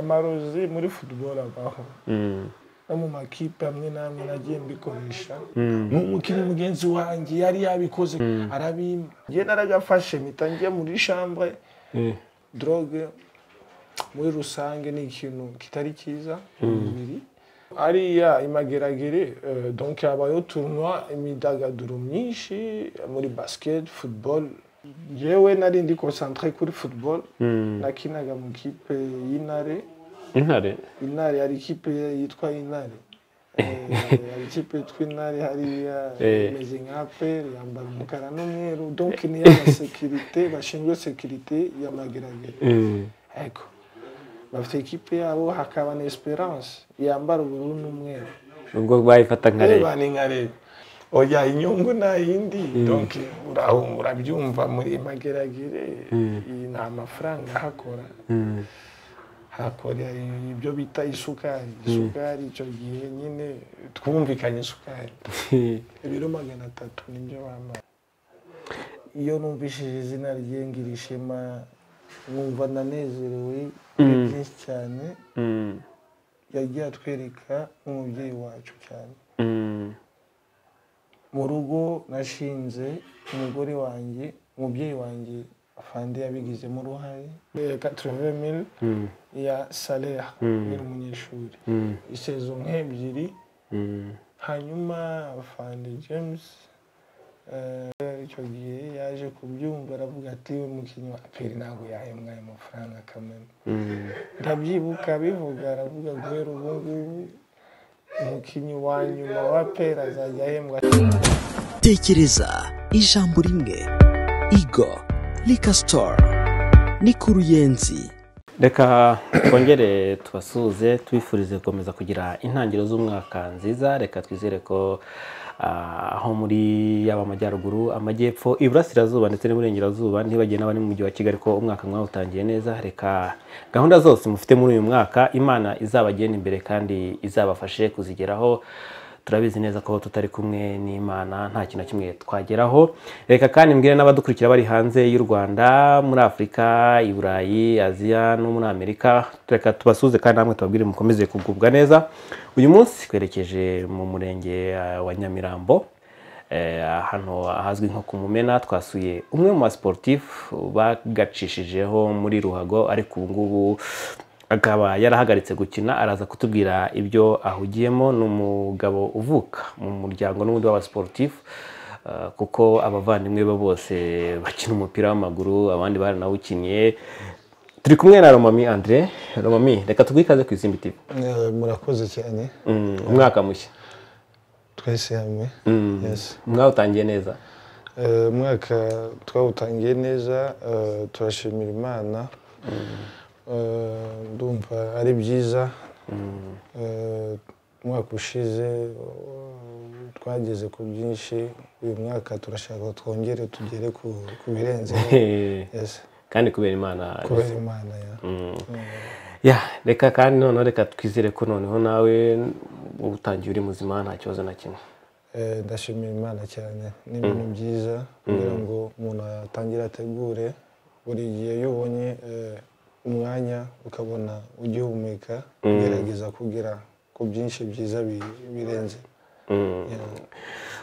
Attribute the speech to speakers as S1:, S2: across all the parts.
S1: amarozi muri football abaho no mu makipe amwe n'amwe nagiye mbikoresha n'umukinnyi mugenzi wanjye yari yabikoze arabimpa njye naragafashe mpita njye muri shambwe drogue muri rusange ni ikintu kitari cyiza mu mubiri ariya imageragere eh, donc habayeho tournoi imyidagaduro myinshi muri basket football yewe nari ndi concentré kuri football nakinaga mu kipe y'intare
S2: intare
S1: intare hari ikipe yitwa intare Eh, hari ikipe yitwa intare hariya
S2: Eh.
S1: imeze nka aperi yambara umukara n'umweru donc ni iy'abasekirite bashinzwe sekirite y'amageragere ego bafite ikipe yabo hakaba na esperance yambara ubururu n'umweru
S2: ubwo bayifata nka
S1: reba
S2: leta
S1: ni nka reba oya inyungu nta yindi donc uraho urabyumva muri mageragere iyi nta mafaranga ahakora hakora ibyo bita isukari isukari icyo gihe nyine twumvikanye isukari ibiro magana atatu nibyo bambaye iyo numvishije izina rye ngira ishema numva ndanezerewe ni byinshi cyane
S2: Mm,
S1: yagiye atwereka nk'umubyeyi wacu cyane
S2: mm,
S1: mu rugo nashinze umugore wanjye umubyeyi wanjye afande yabigizemo uruhare katorove mili
S2: mm,
S1: ya salera yari umunyeshuri
S2: mm,
S1: isezo nk'ebyiri
S2: mm.
S1: hanyuma afande james eh, icyo gihe yaje kubyumva aravuga ati we mukinnyi wa aperi ntabwo yahembwa ayo mafaranga kamena
S2: Mm.
S1: ndabyibuka abivuga aravuga guhera ubu ngubu umukinnyi wa nyuma wa aperi azajya ahembwa
S3: tekereza ijambo rimwe igo rika sitoru ni ku ruyenzi
S2: reka twongere tubasuhuze tubifurize gukomeza kugira intangiriro z'umwaka nziza reka twizere ko ah, aho muri yaba amajyaruguru amajyepfo iburasirazuba ndetse n'iburengerazuba ntibagire n'abari mu mujyi wa kigali ko umwaka mwawutangiye neza reka gahunda zose mufite muri uyu mwaka imana izabagenda imbere kandi izabafashe kuzigeraho turabizi neza ko tutari kumwe n'imana nta kintu na kimwe twageraho reka kandi mbwire n'abadukurikira bari hanze y'u rwanda muri afurika i burayi aziya no muri amerika reka tubasuze kandi namwe tubabwire mukomeze kugubwa neza uyu munsi twerekeje mu murenge eh, wa nyamirambo Eh, hano ahazwi nko ku mumena twasuye umwe mu basiporutifu bagacishijeho muri ruhago ariko ubu ngubu akaba yarahagaritse gukina araza kutubwira ibyo ahugiyemo ni umugabo uvuka mu muryango n'ubundi w'abasiporutifu eh, kuko abavandimwe be bose bakina umupira w'amaguru abandi baranawukinnye turi kumwe na romami andre romami reka tubwikaze ku izindi tivi
S1: Eh, murakoze cyane
S2: Mm, umwaka mushya
S1: twese hamwe
S2: Mm.
S1: Yes.
S2: mwawutangiye neza
S1: Eh, umwaka twawutangiye neza eh, turashimira imana Eh, ndumva ari byiza Eh, umwaka ushize eh, twageze ku byinshi uyu mwaka turashaka ko twongere tugere ku ku birenze Yes.
S2: kandi kubera imana
S1: kubera imana ya
S2: ya reka kandi noneho reka twizere ko noneho nawe utangiye uri muzima nta kibazo na kimwe
S1: Eh, ndashimira imana cyane ni ibintu byiza kugira ngo umuntu atangire ategure buri gihe iyo ubonye eh, umwanya ukabona ugihumeka ugerageza kugera ku byinshi byiza bi- birenze Yeah.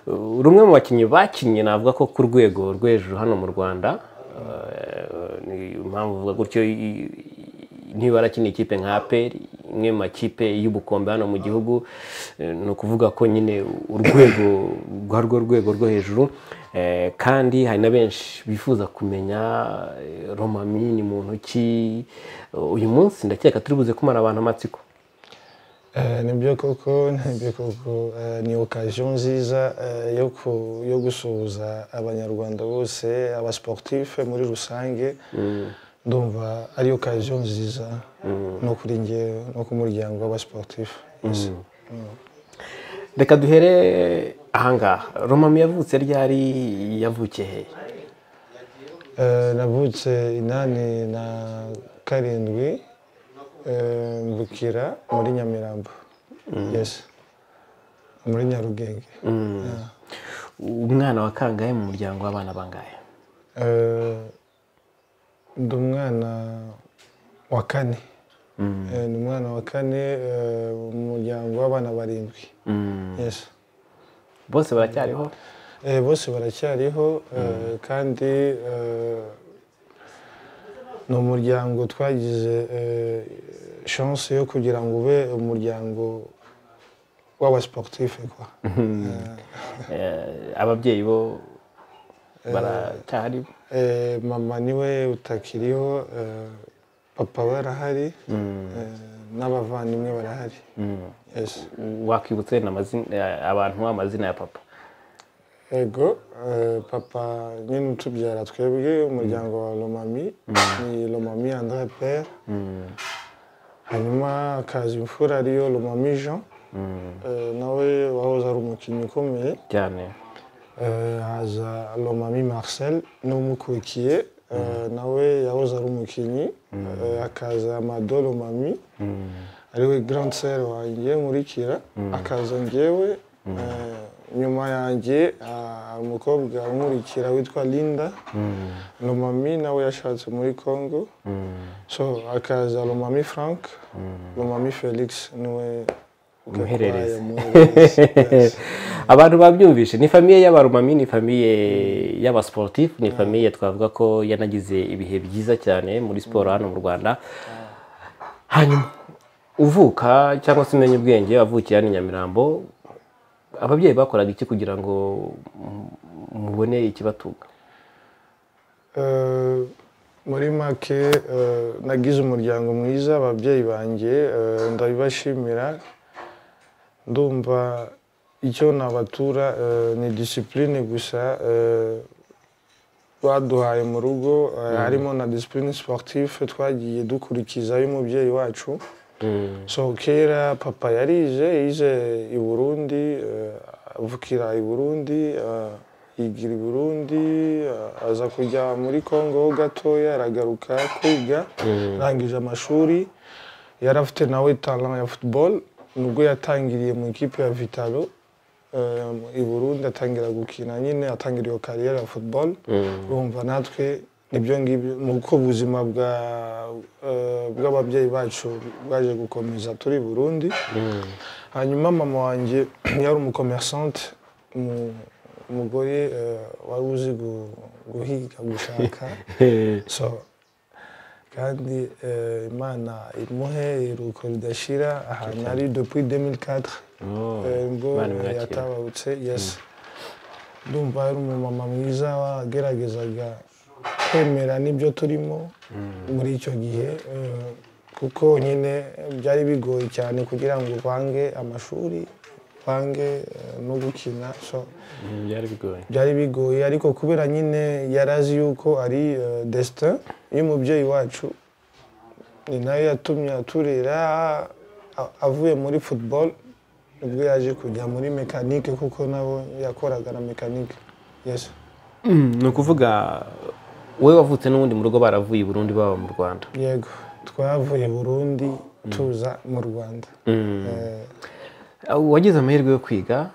S2: Uh, rumwe mu bakinnyi bakinnye navuga ko ku rwego rwo hejuru hano mu rwanda uh, ni impamvu uvuga gutyo i- i- ntibarakina ikipe nka aperi imwe mu makipe y'ubukombe hano mu gihugu eh, ni ukuvuga ko nyine urwego rwa rwo rwego rwo hejuru Eh, kandi hari na benshi bifuza kumenya eh, romami ni muntu ki uyu munsi ndakeka turi buze kumara abantu amatsiko
S1: Eh, nibyo koko nibyo koko Eh, ni okasiyo nziza eh, yo ku- yo gusuhuza abanyarwanda bose abasiporutife muri rusange ndumva ari okasiyo nziza no kuri njye no ku muryango w'abasiporutife Yes.
S2: reka duhere ahangaha romami yavutse ryari yavukiye hehe
S1: Eh, navutse inani na karindwi eh, mvukira muri nyamirambo Yes. muri nyarugenge Yeah.
S2: umwana wa kangahe mu muryango w'abana bangahe
S1: Eh, ndi umwana wa kane Eh, ni umwana wa kane eh, mu muryango w'abana barindwi Yes.
S2: bose baracyariho
S1: Eh, bose baracyariho eh, kandi eh, ni umuryango twagize eh, chance yo kugira ngo ube umuryango w'abasiporutife kwa
S2: Eh, ababyeyi bo baracyari
S1: Eh, mama niwe utakiriho eh, papa we arahari eh, n'abavandimwe barahari Yes.
S2: wakwibutse n'amazina- eh, abantu amazina ya papa
S1: ego eh, papa nyine utubyara twebwe umuryango wa lomami ni lomami andre pere hanyuma hakaza imfura ariyo lomami jean Eh, nawe wahoze ari umukinnyi ukomeye
S2: cyane
S1: Eh, haza lomami marcel n'umukurikiye eh, nawe yahoze ari umukinnyi Eh, hakaza amado lomami ariwe grand sere wanjye nkurikira akaza ngewe Eh, nyuma yanjye ah, umukobwa unkurikira witwa linda lomami nawe yashatse muri congo so hakaza lomami frank lomami felix niwe ugakwaye,
S2: Umuhererezi.
S1: umuhererezi. Yes.
S2: abantu babyumvishe ni famiye y'abarumami ni famiye y'abasiporutifu ni famiye twavuga ko yanagize ibihe byiza cyane muri siporo hano mu rwanda hanyuma uvuka cyangwa se umenya ubwenge wavukiye hano i nyamirambo ababyeyi bakoraga iki kugira ngo mu- mubone ikibatunga
S1: Eh, muri make eh, nagize umuryango mwiza ababyeyi banjye eh, ndabibashimira ndumva icyo nabatura eh, ni disipurine gusa eh, baduhaye mu rugo eh, harimo na disipurine siporutife twagiye dukurikiza y'umubyeyi wacu so kera papa yarize yize i burundi eh, avukira i burundi eh, yigira i burundi eh, aza kujya muri congo ho gatoya aragaruka kwiga arangije amashuri yari afite nawe talent ya football nubwo yatangiriye mu ikipe ya vitalo eh, i burundi atangira gukina nyine atangira iyo kariyeri ya football urumva natwe nibyo ngibyo ni uko ubuzima bwa eh, bw'ababyeyi bacu bwaje gukomeza turi i burundi hanyuma mama wanjye yari umukomersante umu- umugore eh, wari uzi gu- guhiga gushaka so kandi eh, imana imuhe iruhuko ridashira ahantu ari depuis 2004 Eh, ngo
S2: Imana imwakire.
S1: yatabarutse yesi ndumva yari umumama mwiza wageragezaga kwemera n'ibyo turimo muri icyo gihe eh, kuko nyine byari bigoye cyane kugira ngo uvange amashuri uvange eh, no gukina so
S2: byari bigoye
S1: byari bigoye ariko kubera nyine yari azi yuko ari eh, destin y'umubyeyi wacu ni nayo yatumye aturera a- avuye muri football nibwo yaje kujya muri mekanike kuko nabo yakoraga na mekanike yes
S2: ni ukuvuga wowe wavutse n'ubundi mu rugo baravuye i burundi baba mu rwanda
S1: yego twavuye burundi tuza mu rwanda Eh,
S2: wagize amahirwe yo kwiga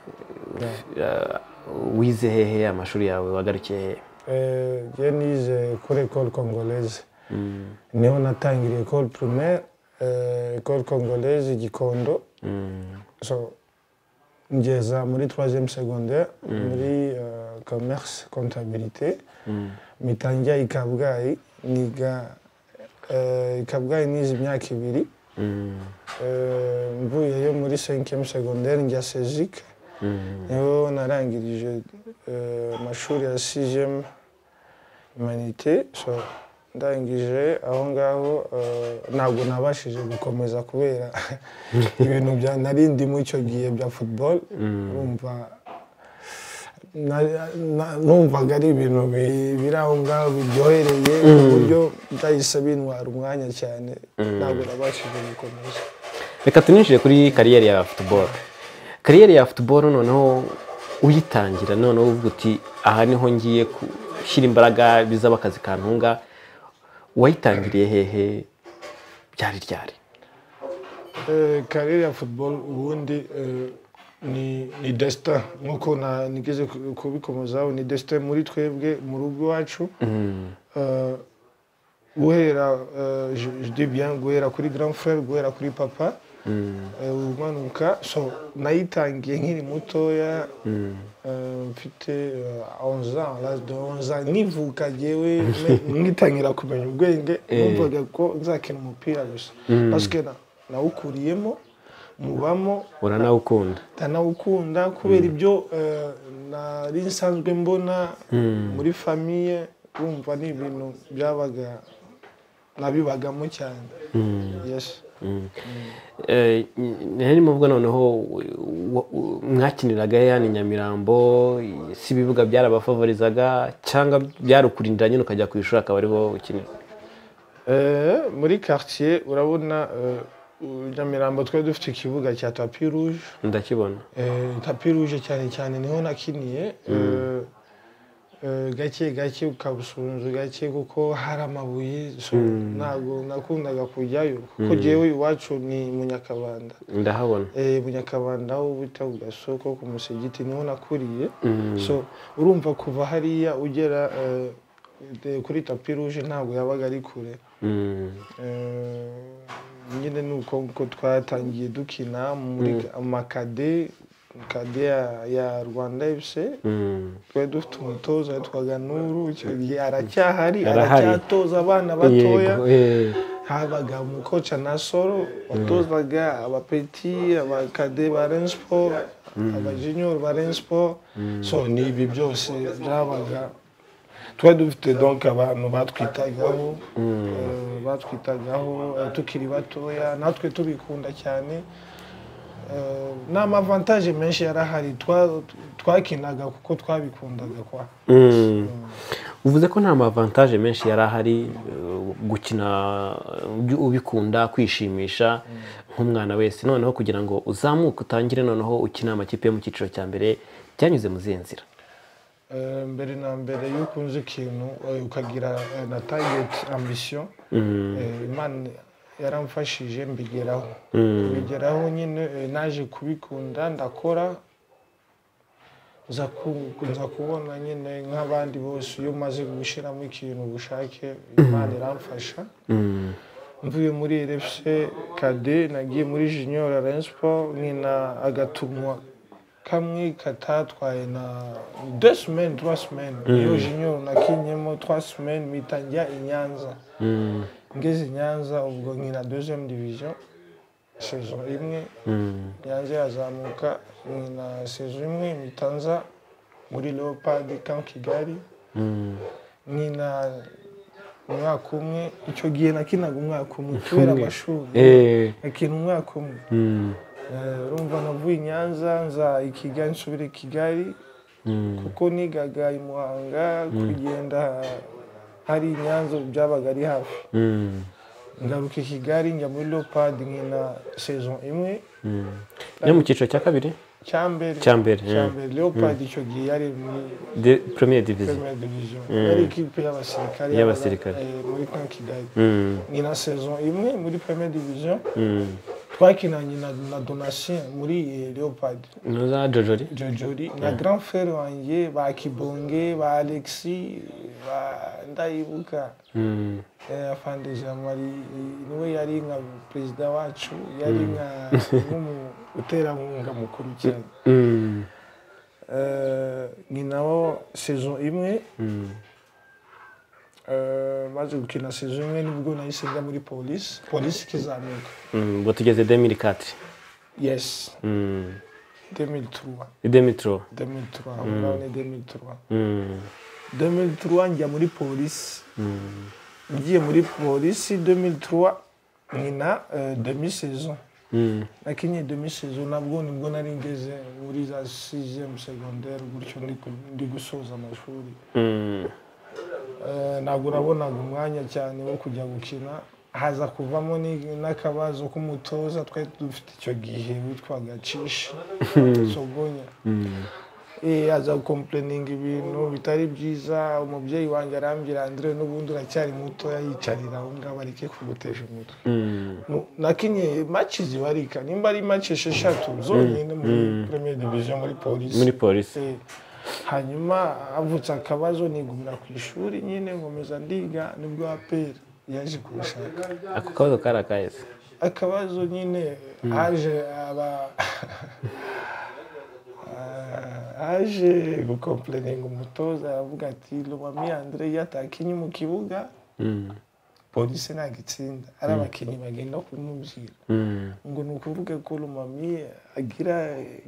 S2: eh, wize hehe amashuri yawe wagarukiye hehe
S1: Eh, je nize kuri école congolaise niho natangiriye école primaire eh, école congolaise gikondo so ngeza muri troisième secondaire muri eh, commerce comptabilité mitangira i kabgayi niga eh, i kabgayi nize imyaka ibiri Eh, mvuyeyo muri cinquième secondaire njya sezike niho narangirije eh, amashuri ya sixième humanité so ndangije aho ngaho eh, ntabwo nabashije gukomeza kubera ibintu bya nari ndimo icyo gihe bya football urumva na- na- numvaga ari ibintu bi- biri aho ngaho biryohereye ku buryo byahise bintwara umwanya cyane ntabwo nabashije gukomeza
S2: reka tuninjire kuri kariyeri ya futuboro kariyeri ya futuboro noneho uyitangira noneho uvuga uti aha niho ngiye gushyira imbaraga bizaba akazi kantunga wayitangiriye hehe byari ryari
S1: Eh, karere ya football ubundi eh, ni ni destin nkuko na- nigeze ku- kubikomozaho ni destin muri twebwe mu rugo iwacu Eh, guhera eh, je je dis bien guhera kuri grand frère guhera kuri papa eh, umanuka so nayitangiye nkiri mutoya eh, mfite eh, 11 ans l'âge de 11 ans nivuka jewe me- ngitangira kumenya ubwenge numvaga ko nzakina umupira gusa parce que na- nawukuriyemo mubamo
S2: uranawukunda
S1: ndanawukunda kubera ibyo eh, nari nsanzwe mbona muri famiye wumva ni ibintu byabaga nabibagamo cyane Yes.
S2: Eh, nari muvuga noneho wa- wa- mwakiniraga yani Nyamirambo si ibibuga byarabafavorizaga cyangwa byarukurindira nyine ukajya ku ishuri akaba ariho ukinira
S1: Eh, muri quartier urabona eh, nyamirambo twari dufite ikibuga cya tapi rouge
S2: ndakibona
S1: Eh, tapi rouge cyane cyane niho nakiniye Eh, eh, gake gake ukabusunzu gake kuko hari amabuye so ntabwo nakundaga kujyayo kuko jyewe iwacu ni mu nyakabanda
S2: ndahabona
S1: Eh, munyakabanda aho bita ku gasoko ku musigiti niho nakuriye so urumva kuva hariya ugera eh, de- kuri tapi ruje ntabwo yabaga ari kure
S2: Mm.
S1: Eh, nyine ni uko uko twatangiye dukina muri amakade kade ya- ya rwanda fc
S2: Mm.
S1: twari dufite umutoza witwaga nuru icyo gihe aracyahari
S2: Arahari.
S1: aracyatoza abana batoya
S2: Yego, eh.
S1: habaga umukoca na soro watozaga abapeti abakade ba rensiporo abajiniyoro ba rensiporo so ni ibi byose byabaga twari dufite donk abantu batwitagaho eh, batwitagaho eh, tukiri batoya natwe tubikunda cyane Eh, ni amavantaje menshi yari ahari twa- twakinaga kuko twabikundaga kwa
S2: Mm. uvuze ko nta mavantaje menshi yari ahari eh, gukina ubi- ubikunda kwishimisha nk'umwana wese noneho kugira ngo uzamuke utangire noneho ukina amakipe yo mu cyiciro cya mbere byanyuze mu zihe nzira
S1: Eh, mbere na mbere iyo ukunze ikintu eh, ukagira eh, na tageti ambisiyo eh, imana yaramfashije mbigeraho mbigeraho nyine eh, naje kubikunda ndakora nza ku- nza kubona nyine nk'abandi bose iyo umaze gushyiramo ikintu ubushake imana iramfasha mvuye muri rfc kade nagiye muri junior rayon sport nkina agatumwa kamwe katatwaye na deux semaines trois semaines iyo junior nakinyemo trois semaines mpita njya i nyanza ngeze i nyanza ubwo nkina deuxième division saison imwe nyanza yazamuka nkina saison imwe mpita nza muri leopard camp kigali nkina umwaka umwe icyo gihe nakinaga umwaka umwe kubera amashuri nakina umwaka umwe Eh, urumva navuye i nyanza nza i kigali nsubira i kigali kuko nigaga i muhanga kugenda hari i nyanza ubu byabaga ari hafi ngaruka i kigali njya muri leopard nkina saison imwe
S2: yo mu cyiciro cya kabiri
S1: cya mbere
S2: Cya mbere,
S1: cya
S2: mm.
S1: mbere leopard icyo gihe yari muri
S2: de premiere division
S1: première division yari ikipe y'abasirikare
S2: Y'abasirikare.
S1: yabaga, eh, muri camp kigali
S2: Mm.
S1: ni na saison imwe muri première division
S2: Mm.
S1: twakinanye na, na donatien muri eh, leopard
S2: nuza jojori
S1: jojori na grand frere wanjye ba kibonge ba alexi ba ndayibuka
S2: Mm.
S1: eh, afande jean marie eh, niwe yari nka perezida wacu yari nka nk'umuterankunga mukuru cyane
S2: Mm.
S1: Eh, ni nawo saison imwe Eh, maze gukina saison imwe nibwo nahise njya muri polisi polisi ikizamuka
S2: Mm. ubwo tugeze demiri katiri
S1: yes
S2: Mm.
S1: 2003
S2: demitro
S1: 2003 aho ngaho ni 2003
S2: Mm.
S1: 2003 njya muri polisi ngiye muri polisi 2003 nkina eh, demi saison
S2: Mm.
S1: nakinye demi saison nabwo nibwo nari ngeze muri za 6e secondaire gutyo ndi ku- ndi gusoza amashuri
S2: Mm.
S1: Eh, ntabwo nabonaga umwanya cyane wo kujya gukina haza kuvamo ni- n'akabazo k'umutoza twari dufite icyo gihe witwaga cisha sogonya Eh, aza gukompleninga ibintu bitari byiza umubyeyi wanjye arambwira andre n'ubundi uracyari mutoya yicarira aho ngaho areke kugutesha umutwe
S2: Mm.
S1: Nu- nakinye maci zibarika nimba ari maci esheshatu zonyine muri premier division muri polisi
S2: muri polisi
S1: Eh, hanyuma havutse akabazo nigumira ku ishuri nyine nkomeza ndiga nibwo aperi yaje kumushaka
S2: ako kabazo kari akaheze
S1: akabazo nyine haje aba aje gukomplaininga umutoza aravuga ati lubami andre iyo atakinye mu kibuga
S2: Mm.
S1: polisi ntabwo itsinda ari abakinnyi bagenda kumubwira
S2: Mm.
S1: ngo ni ukuvuga ko lubami agira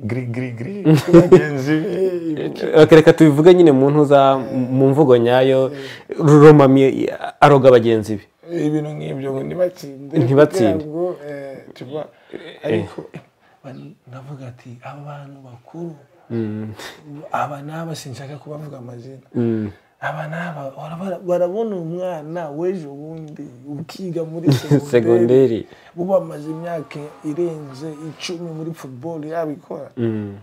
S1: giri giri giri kuri bagenzi be ibuka-
S2: Ok, reka tubivuge nyine mu ntuza mu mvugo nyayo ruromami aroga bagenzi be
S1: ibintu nk'ibyo ngo ntibatsinde
S2: Ntibatsinde.
S1: kugira ngo, eh, tuba ariko bani- ndavuga ati aba bantu bakuru
S2: Mm.
S1: aba n'aba sinshaka kubavuga amazina
S2: Mm.
S1: aba n'aba barabara- barabona umwana w'ejo bundi ukiga muri segonderi
S2: segonderi
S1: ubu amaze imyaka irenze icumi muri football yabikora
S2: Mm.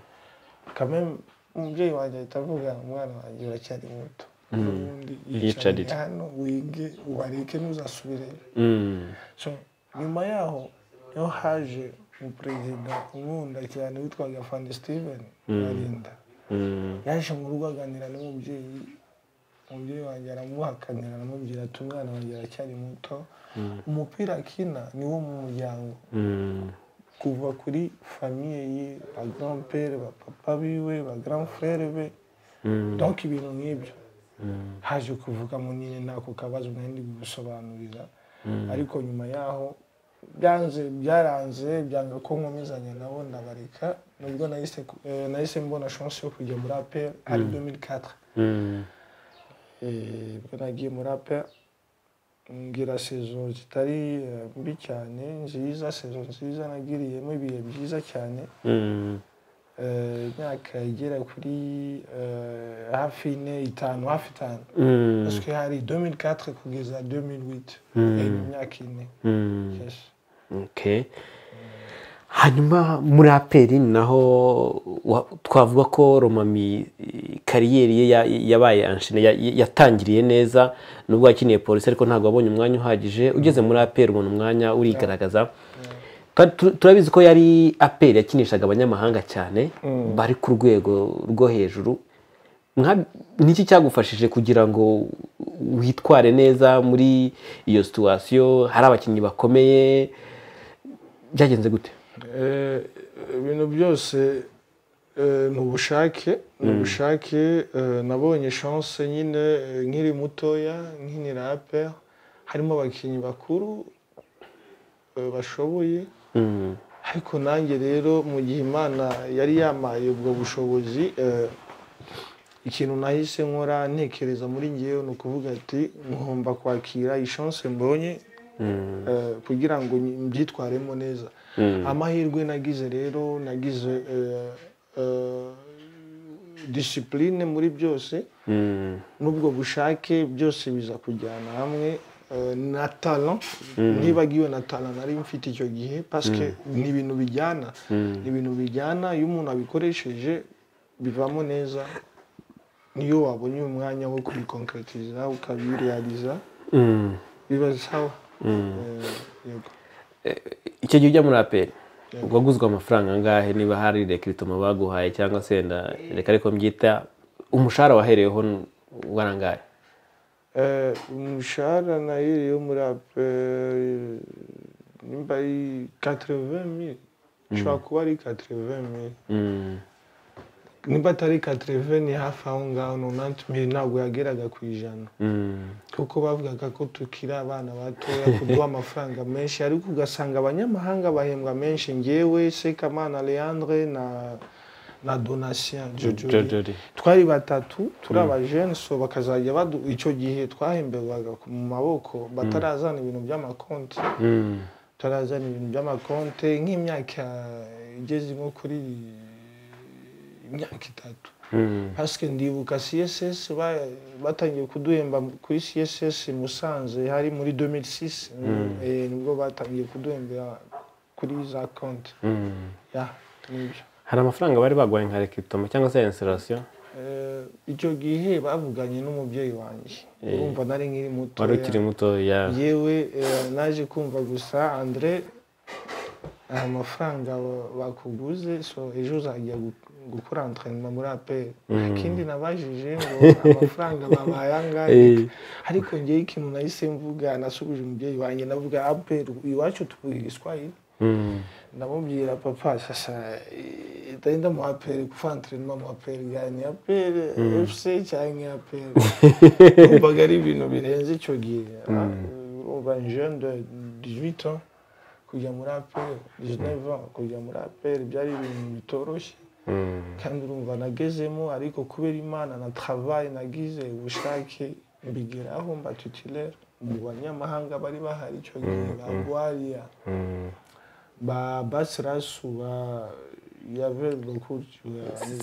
S1: kameme umubyeyi wanjye ahita avuga umwana wanjye uracyari muto ubundi
S2: Yicarire.
S1: yicarire hano wige ubareke ntuzasubireyo
S2: Mm.
S1: So, nyuma yaho niho haje umuperezida unkunda cyane witwaga fandi steven barinda
S2: Mm.
S1: yaje mu rugo aganira n'umubyeyi umubyeyi wanjye aramuhakanira aramubwira ati umwana wanjye aracyari muto umupira akina ni wo mu muryango
S2: Mm.
S1: kuva kuri famiye ye ba garampere ba papa biwe ba garamfere be
S2: Mm.
S1: donc ibintu nk'ibyo
S2: Mm.
S1: haje kuvuga mu nyine ntako kabazo nari ndi gusobanurira ariko nyuma yaho byanze byaranze byanga ko nkomezanya nabo ndabareka nubwo nahise ku- eh, nahise mbona chance yo kujya muri apr ari 2004
S2: Mm.
S1: Eh, bwo nagiye muri apr ngira sezo zitari eh, mbi cyane nziza sezo nziza nagiriyemo ibihe byiza cyane
S2: Mm.
S1: Eh, imyaka igera kuri eh, hafi ine itanu hafi itanu
S2: Mm.
S1: parce que hari 2004 kugeza 2008
S2: Mm.
S1: Eh, imyaka ine
S2: Mm.
S1: yes.
S2: Okay. hanyuma muri aperi ni naho wa- twavuga ko romami eh, kariyeri ye ya- yabaye anshine ya- yatangiriye neza nubwo yakeneye polisi ariko ntabwo wabonye umwanya uhagije ugeze muri aperi ubona umwanya urigaragaza Kandi tu- turabizi ko yari aperi yakinishaga abanyamahanga cyane bari ku rwego rwo hejuru Nka- niki cyagufashije kugira ngo witware neza muri iyo situwasiyo hari abakinnyi bakomeye byagenze gute
S1: Eh, ibintu byose eh, ni ubushake ni ubushake eh, nabonye chance nyine eh, nkiri mutoya nkinira ape harimo abakinnyi bakuru eh, bashoboye
S2: Mm,
S1: ariko nanjye rero mu gihe imana yari yamaye ubwo bushobozi eh, ikintu nahise nkora ntekereza muri ngewe ni ukuvuga ati ngomba kwakira iyi chance mbonye
S2: mm,
S1: eh, kugira ngo nyi- mbyitwaremo neza
S2: mm,
S1: amahirwe nagize rero nagize eh, eh, discipline muri byose
S2: mm,
S1: n'ubwo bushake byose biza kujyana hamwe eh, na talent ntibagiwe na talent nari mfite icyo gihe paske ni ibintu bijyana ni ibintu bijyana iyo umuntu abikoresheje bivamo neza niyo wabonye umwanya wo kubikonkretiriza ukabirealiza
S2: mm,
S1: biba sawa
S2: mm.
S1: Eh, yego
S2: icyo gihe ujya muri aperi waguzwe amafaranga angahe niba hari rekiritomo baguhaye cyangwa se wenda reka ariko mbyita umushahara wahereyeho n- warangaye
S1: Eh, umushahara nahiriye muri ape nimba ari 80000 ushobora kuba ari 80000
S2: Mm,
S1: nimba atari 80 ni hafi aho ngaho 90000 ntabwo yageraga ku ijana
S2: mm,
S1: kuko bavugaga ko tukiri abana batoya kuduha amafaranga menshi ariko ugasanga abanyamahanga bahembwa menshi ngewe sekamana leandre na na donatien jojori
S2: Jojori.
S1: twari batatu turi abajene so bakazajya badu icyo gihe twahemberwaga ku- mu maboko batarazana ibintu by'amakonti
S2: Mm,
S1: batarazana ibintu by'amakonti nk'imyaka igeze nko kuri imyaka itatu
S2: mm,
S1: pasike ndibuka css ba- batangiye kuduhemba kuri css musanze hari muri 2006 eh, nibwo batangiye kuduhembera kuri za konti
S2: mm.
S1: ya nibyo
S2: hari amafaranga bari baguhaye nka rekiritomo cyangwa se insirasiyo
S1: Eh, icyo gihe bavuganye n'umubyeyi wanjye urumva nari nkiri muto
S2: wari ukiri mutoya
S1: yewe eh, naje kumva gusa andre aha mafaranga wa- bakuguze so ejo uzajya gu- gukora antrenema muri aperi ikindi nabajije ngo amafaranga babaye angahe
S2: Eh.
S1: ariko ngewe ikintu nahise mvuga nasubije umubyeyi wanjye navuga aperi iwacu tuvuga igiswahili
S2: Mm.
S1: ndamubwira papa sasa eh, ndagenda mu aperi gukora antrenema mu aperi yani aperi efuse cyangwa aperi wumvaga ari ibintu birenze icyo gihe urumva jeune de 18 ans kujya muri aperi 19 ans kujya muri aperi byari ibintu bitoroshye
S2: Mm.
S1: kandi urumva nagezemo ariko kubera imana na travayi nagize ubushake mbigeraho mba tutilere mu banyamahanga bari bahari icyo gihe ba gwariya
S2: Mm.
S1: ba basirasu ba yave lokuryo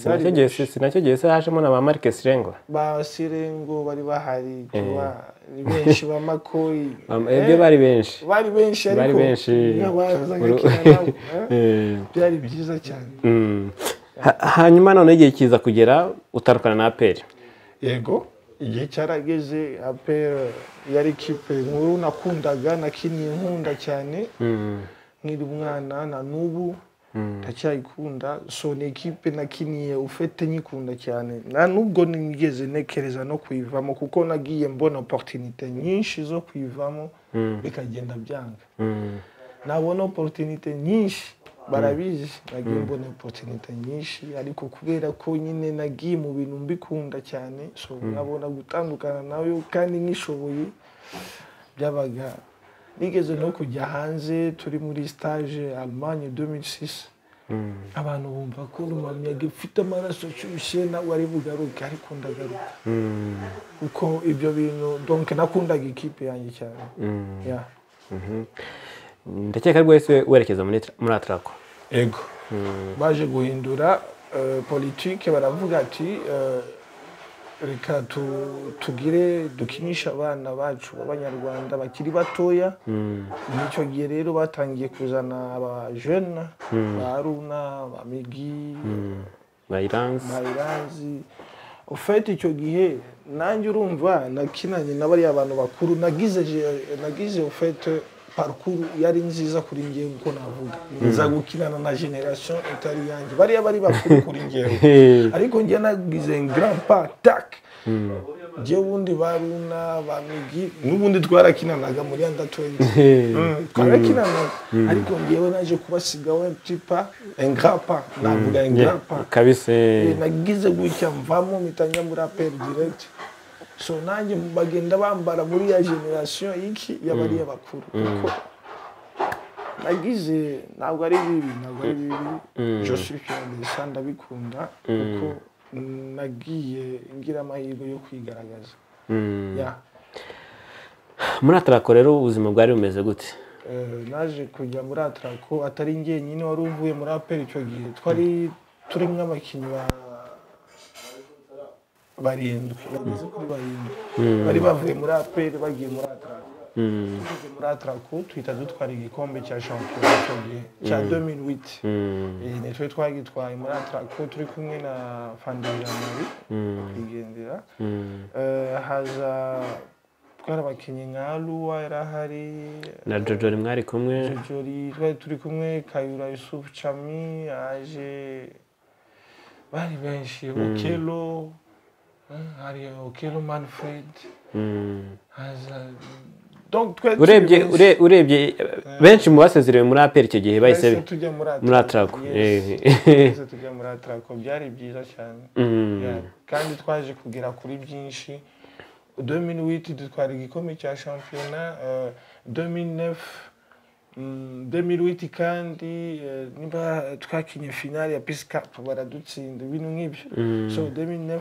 S2: Sinacyo gihe sinacyo gihe se hajemo na ba Marike Sirengo.
S1: ba sirengo bari bahari kuba ni benshi ba makoyi
S2: Am-
S1: Eh,
S2: Ebyo bari benshi.
S1: bari benshi
S2: bari
S1: ariko
S2: benshi.
S1: n'abazaga
S2: Uru-
S1: kera nabo, eh,
S2: Eh.
S1: byari byiza cyane
S2: Mm. Ha- Hanyuma none igihe kiza kugera utandukana na APR.
S1: yego igihe cyarageze aperi yari kipe nkuru nakundaga nakiniye nkunda cyane
S2: Mm.
S1: nkiri umwana na n'ubu ndacyayikunda so ni ekipe nakiniye ufite nyikunda cyane na nubwo nigeze ntekereza no kuyivamo kuko nagiye mbona oporutinite nyinshi zo kuyivamo bikagenda byanga
S2: Mm.
S1: nabona oporutinite nyinshi barabizi nagiye mbona oporutinite nyinshi ariko kubera ko nyine nagiye mu bintu mbikunda cyane so nabona gutandukana nawe kandi nkishoboye byabaga nigeze no kujya hanze turi muri stage Allemagne 2006 abantu bumva ko rumamiyaga ufite amaraso ashyushye nawe ari bugaruke ariko ndagaruka kuko ibyo bintu donc nakundaga ikipe yanjye cyane Yeah.
S2: Ndakeka rwose werekeza muri tra- muri Atraco.
S1: ego baje guhindura eh, politike baravuga ati eh, reka tu- tugire dukinisha abana bacu b'abanyarwanda bakiri batoya nicyo gihe rero batangiye kuzana abajene ba runa ba migi
S2: Bayirans.
S1: ba iranzi ufite icyo gihe nanjye urumva nakinanye na bariya bantu bakuru nagize je- nagize ufite parukuru yari nziza kuri ngewe uko navuga nza gukinana na generasiyo itari yanjye bariya bari bakuru kuri ngewe ariko njye nagize grandpa tak njye ubundi baruna bamigi n'ubundi twarakinanaga muri anda 20 Mm, twarakinanaga ariko ngewe naje kubasigaho tipa engrapa navuga engrapa
S2: Kabise.
S1: nagize gutya mvamo mpita njya muri aperi direct so nanjye bagenda bambara muri ya generasiyo y'iki y'abariya bakuru kuko nagize ntabwo ari bibi ntabwo ari bibi joseph yandesa ndabikunda kuko nagiye ngira amahirwe yo kwigaragaza
S2: Mm.
S1: Yeah.
S2: Muri Atraco rero ubuzima bwari bumeze gute?
S1: Eh, naje kujya muri atarako atari njye nyine wari uvuye muri aperi icyo gihe twari turi nk'abakinnyi ba- barindwi bageze kuri barindwi bari bavuye muri aperi bagiye muri atarako tugeze muri atarako tuhita dutwara igikombe cya shampiyona icyo gihe cya 2008 Eh, ni twe twagitwaye muri atarako turi kumwe na fandiramari nyakwigendera Eh, haza twari abakinnyi nka ruwa yari ahari
S2: Na Jojo mwari kumwe.
S1: Jori twari turi kumwe Kayura Yusuf Chami aje bari benshi Okelo eh, hari Okelo Manfred
S2: Mm.
S1: haza donc twari turi
S2: urebye
S1: benshi.
S2: ure- urebye eh, benshi mu basezerewe muri APR icyo gihe bahise
S1: Twahise
S2: bi-
S1: tujya muri
S2: muri
S1: Atraco.
S2: Atraco.
S1: Yes.
S2: Eh.
S1: Twahise tujya muri Atraco byari byiza cyane
S2: Mm.
S1: Yeah. kandi twaje kugera kuri byinshi 2008 dutwara igikombe cya shampiyona eh, 2009 mm, 2008 kandi eh, niba twakinye finale ya peace cup baradutsinda ibintu nk'ibyo so 2009 eh,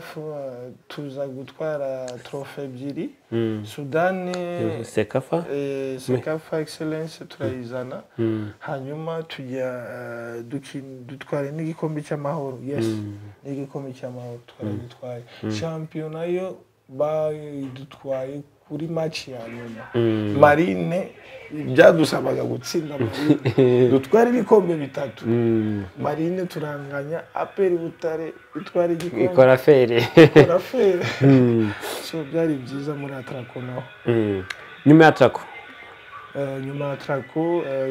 S1: tuza gutwara trofe ebyiri sudani
S2: Sekafa.
S1: eh, sekafa excellence turayizana hanyuma tujya eh, dukin- dutwara n'igikombe cy'amahoro yes n'igikombe cy'amahoro twaragitwaye shampiyona yo bayidutwaye kuri match ya nyuma marine byadusabaga gutsinda marine dutwara ibikombe bitatu
S2: Mm.
S1: marine turanganya aperi butare itwara igikombe
S2: Ikora feri.
S1: turafera so byari byiza muri atarako naho
S2: Mm. Nyuma ya Atraco.
S1: Eh, nyuma ya tarako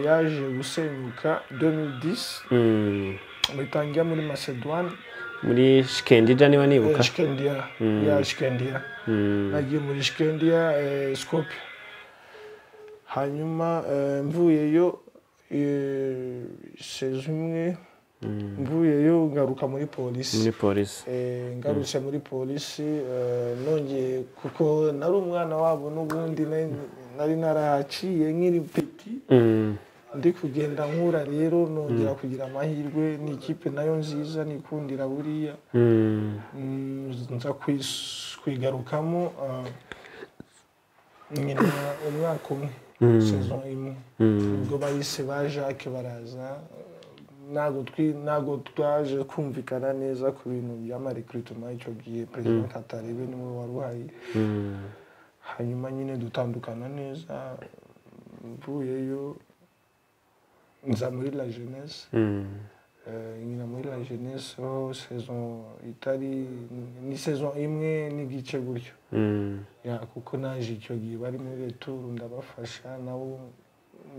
S1: yaje gusenyuka 2010
S2: Mm.
S1: bitangira muri macedoine
S2: muri shikendija niba nibuka
S1: shikendiya ya shikendiya nagiye muri shikendiya scope hanyuma eh, mvuyeyo eh, sezi imwe mvuyeyo ngaruka muri polisi
S2: muri polisi
S1: Eh, ngarutse muri polisi eh, nongeye kuko nari umwana wabo n'ubundi nari- nari narahaciye nkiri peti
S2: Mm.
S1: ndi kugenda nkura rero nongera kugira amahirwe ni ikipe nayo nziza nikundira buriya
S2: Mm.
S1: Mm, nza kwis- kwigarukamo ah, nyina umwaka umwe saison imwe ubwo bahise ba jacques baraza ntabwo twi- ntabwo twaje kumvikana neza ku bintu by'amarekrutema icyo gihe perezida katarebe niwe wari uhari
S2: Mm.
S1: hanyuma nyine dutandukana neza mvuyeyo nza muri la jeunesse
S2: Mm.
S1: Eh, nyina muri la jeunesse ho saison itari ni saison imwe n'igice gutyo
S2: Mm.
S1: Ya, kuko naje icyo gihe bari muri returu ndabafasha nabo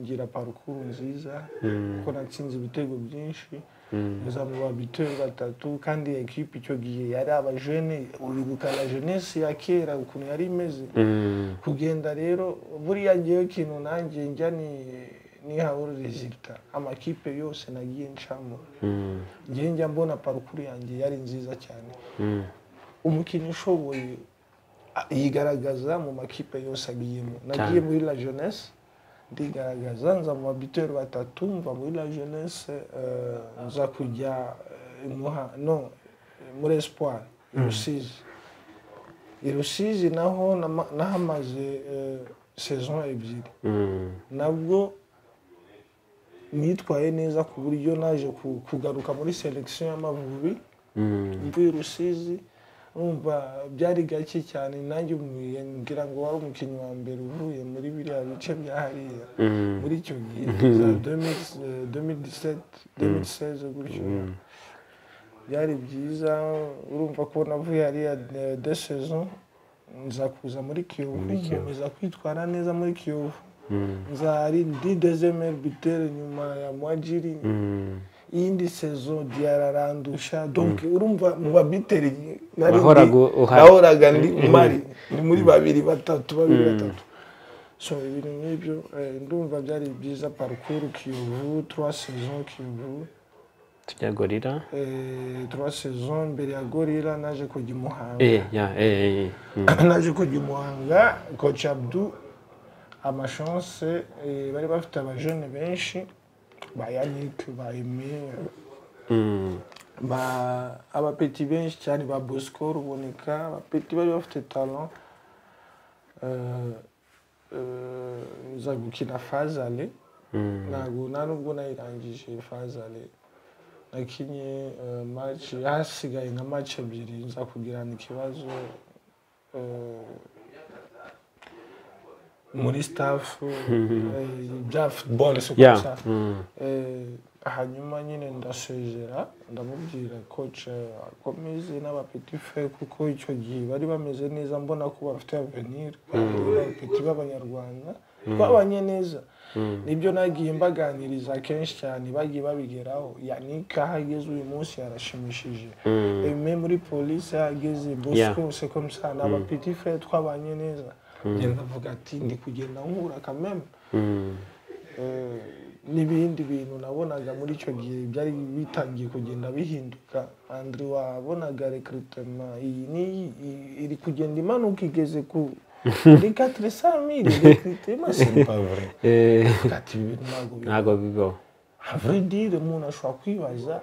S1: ngira parukuru nziza kuko natsinze ibitego byinshi gusa mu babitero batatu kandi ekipe icyo gihe yari abajene uribuka la jeunesse ya kera ukuntu yari imeze
S2: Mm.
S1: kugenda rero buriya ngewe ikintu nanjye njya ni nihawe rezilita amakipe yose nagiye ncamo
S2: Mm.
S1: njye njya mbona parukuru yanjye yari nziza cyane
S2: Mm.
S1: umukinnyi ushoboye a- yigaragaza mu makipe yose agiyemo nagiye muri la jeunesse ndigaragaza nza mu babiteri batatu mva muri la jeunesse eh, nza kujya eh, Muha- no eh, muri espoir i rusizi i rusizi naho nama- nahamaze eh, saison ebyiri
S2: Mm.
S1: nabwo nitwaye neza ku buryo naje ku- kugaruka muri selection y'amavubi
S2: Mm.
S1: mvuye rusizi numva byari gake cyane nanjye umuye ngira ngo wari umukinnyi wa mbere uvuye muri biriya bice bya hariya
S2: Mm.
S1: muri icyo gihe za 2000, eh, 2017 2016 gutyo byari byiza urumva ko navuye hariya eh, de saison nza kuza muri kiyovu nkomeza kwitwara neza muri kiyovu
S2: Mm.
S1: nzari ndi dezemere bitere nyuma ya mwajiri
S2: Mm.
S1: iyindi sezo diararandusha donc urumva mu babiteri nari ndi-
S2: Wahoraga uhari.
S1: nahoraga ndi mari ni muri babiri batatu babiri batatu so ibintu nk'ibyo eh, ndumva byari byiza parcours kiyovu trois saisons kiyovu
S2: tujya gorira
S1: eh, trois saisons mbere ya gorira naje kujya i muhanga
S2: eh ya eh, eh eh. Mm.
S1: naje kujya i muhanga coach abdu amashonse eh, bari bafite abajene benshi ba yannick ba aime
S2: Mm.
S1: ba abapeti benshi cyane ba bosco ruboneka abapeti bari bafite talent Eh, eh, nza gukina fazale
S2: Mm.
S1: ntabwo nta nubwo nayirangije fazale nakinye eh, match hasigaye nka match ebyiri nza kugirana ikibazo eh, muri staff eh, bya football si uko
S2: Yeah.
S1: bisa.
S2: Mm.
S1: Eh, hanyuma nyine ndasezera ndamubwira koce akomeze n'abapeti fe kuko icyo gihe bari bameze neza mbona ko bafite avenir kandi abapeti b'abanyarwanda twabanye neza nibyo nagiye mbaganiriza kenshi cyane bagiye babigeraho yannick aho ageze uyu munsi yarashimishije eme muri polisi aho ageze bosco
S2: Yeah.
S1: c'est comme ça ni abapeti fe twabanye neza ngenda avuga ati ndi kugenda nkura kameme
S2: Mm.
S1: Eh, n'ibindi bintu nabonaga muri icyo gihe byari bitangiye kugenda bihinduka andri wabonaga rekrutema iyi n'iyi i- iri kugenda imanuka igeze ku ni katire samiri rekrutema simpavure
S2: Eh,
S1: ati ibi bintu ntabwo bi-
S2: ntago bibaho
S1: A vrai dire umuntu ashobora kwibaza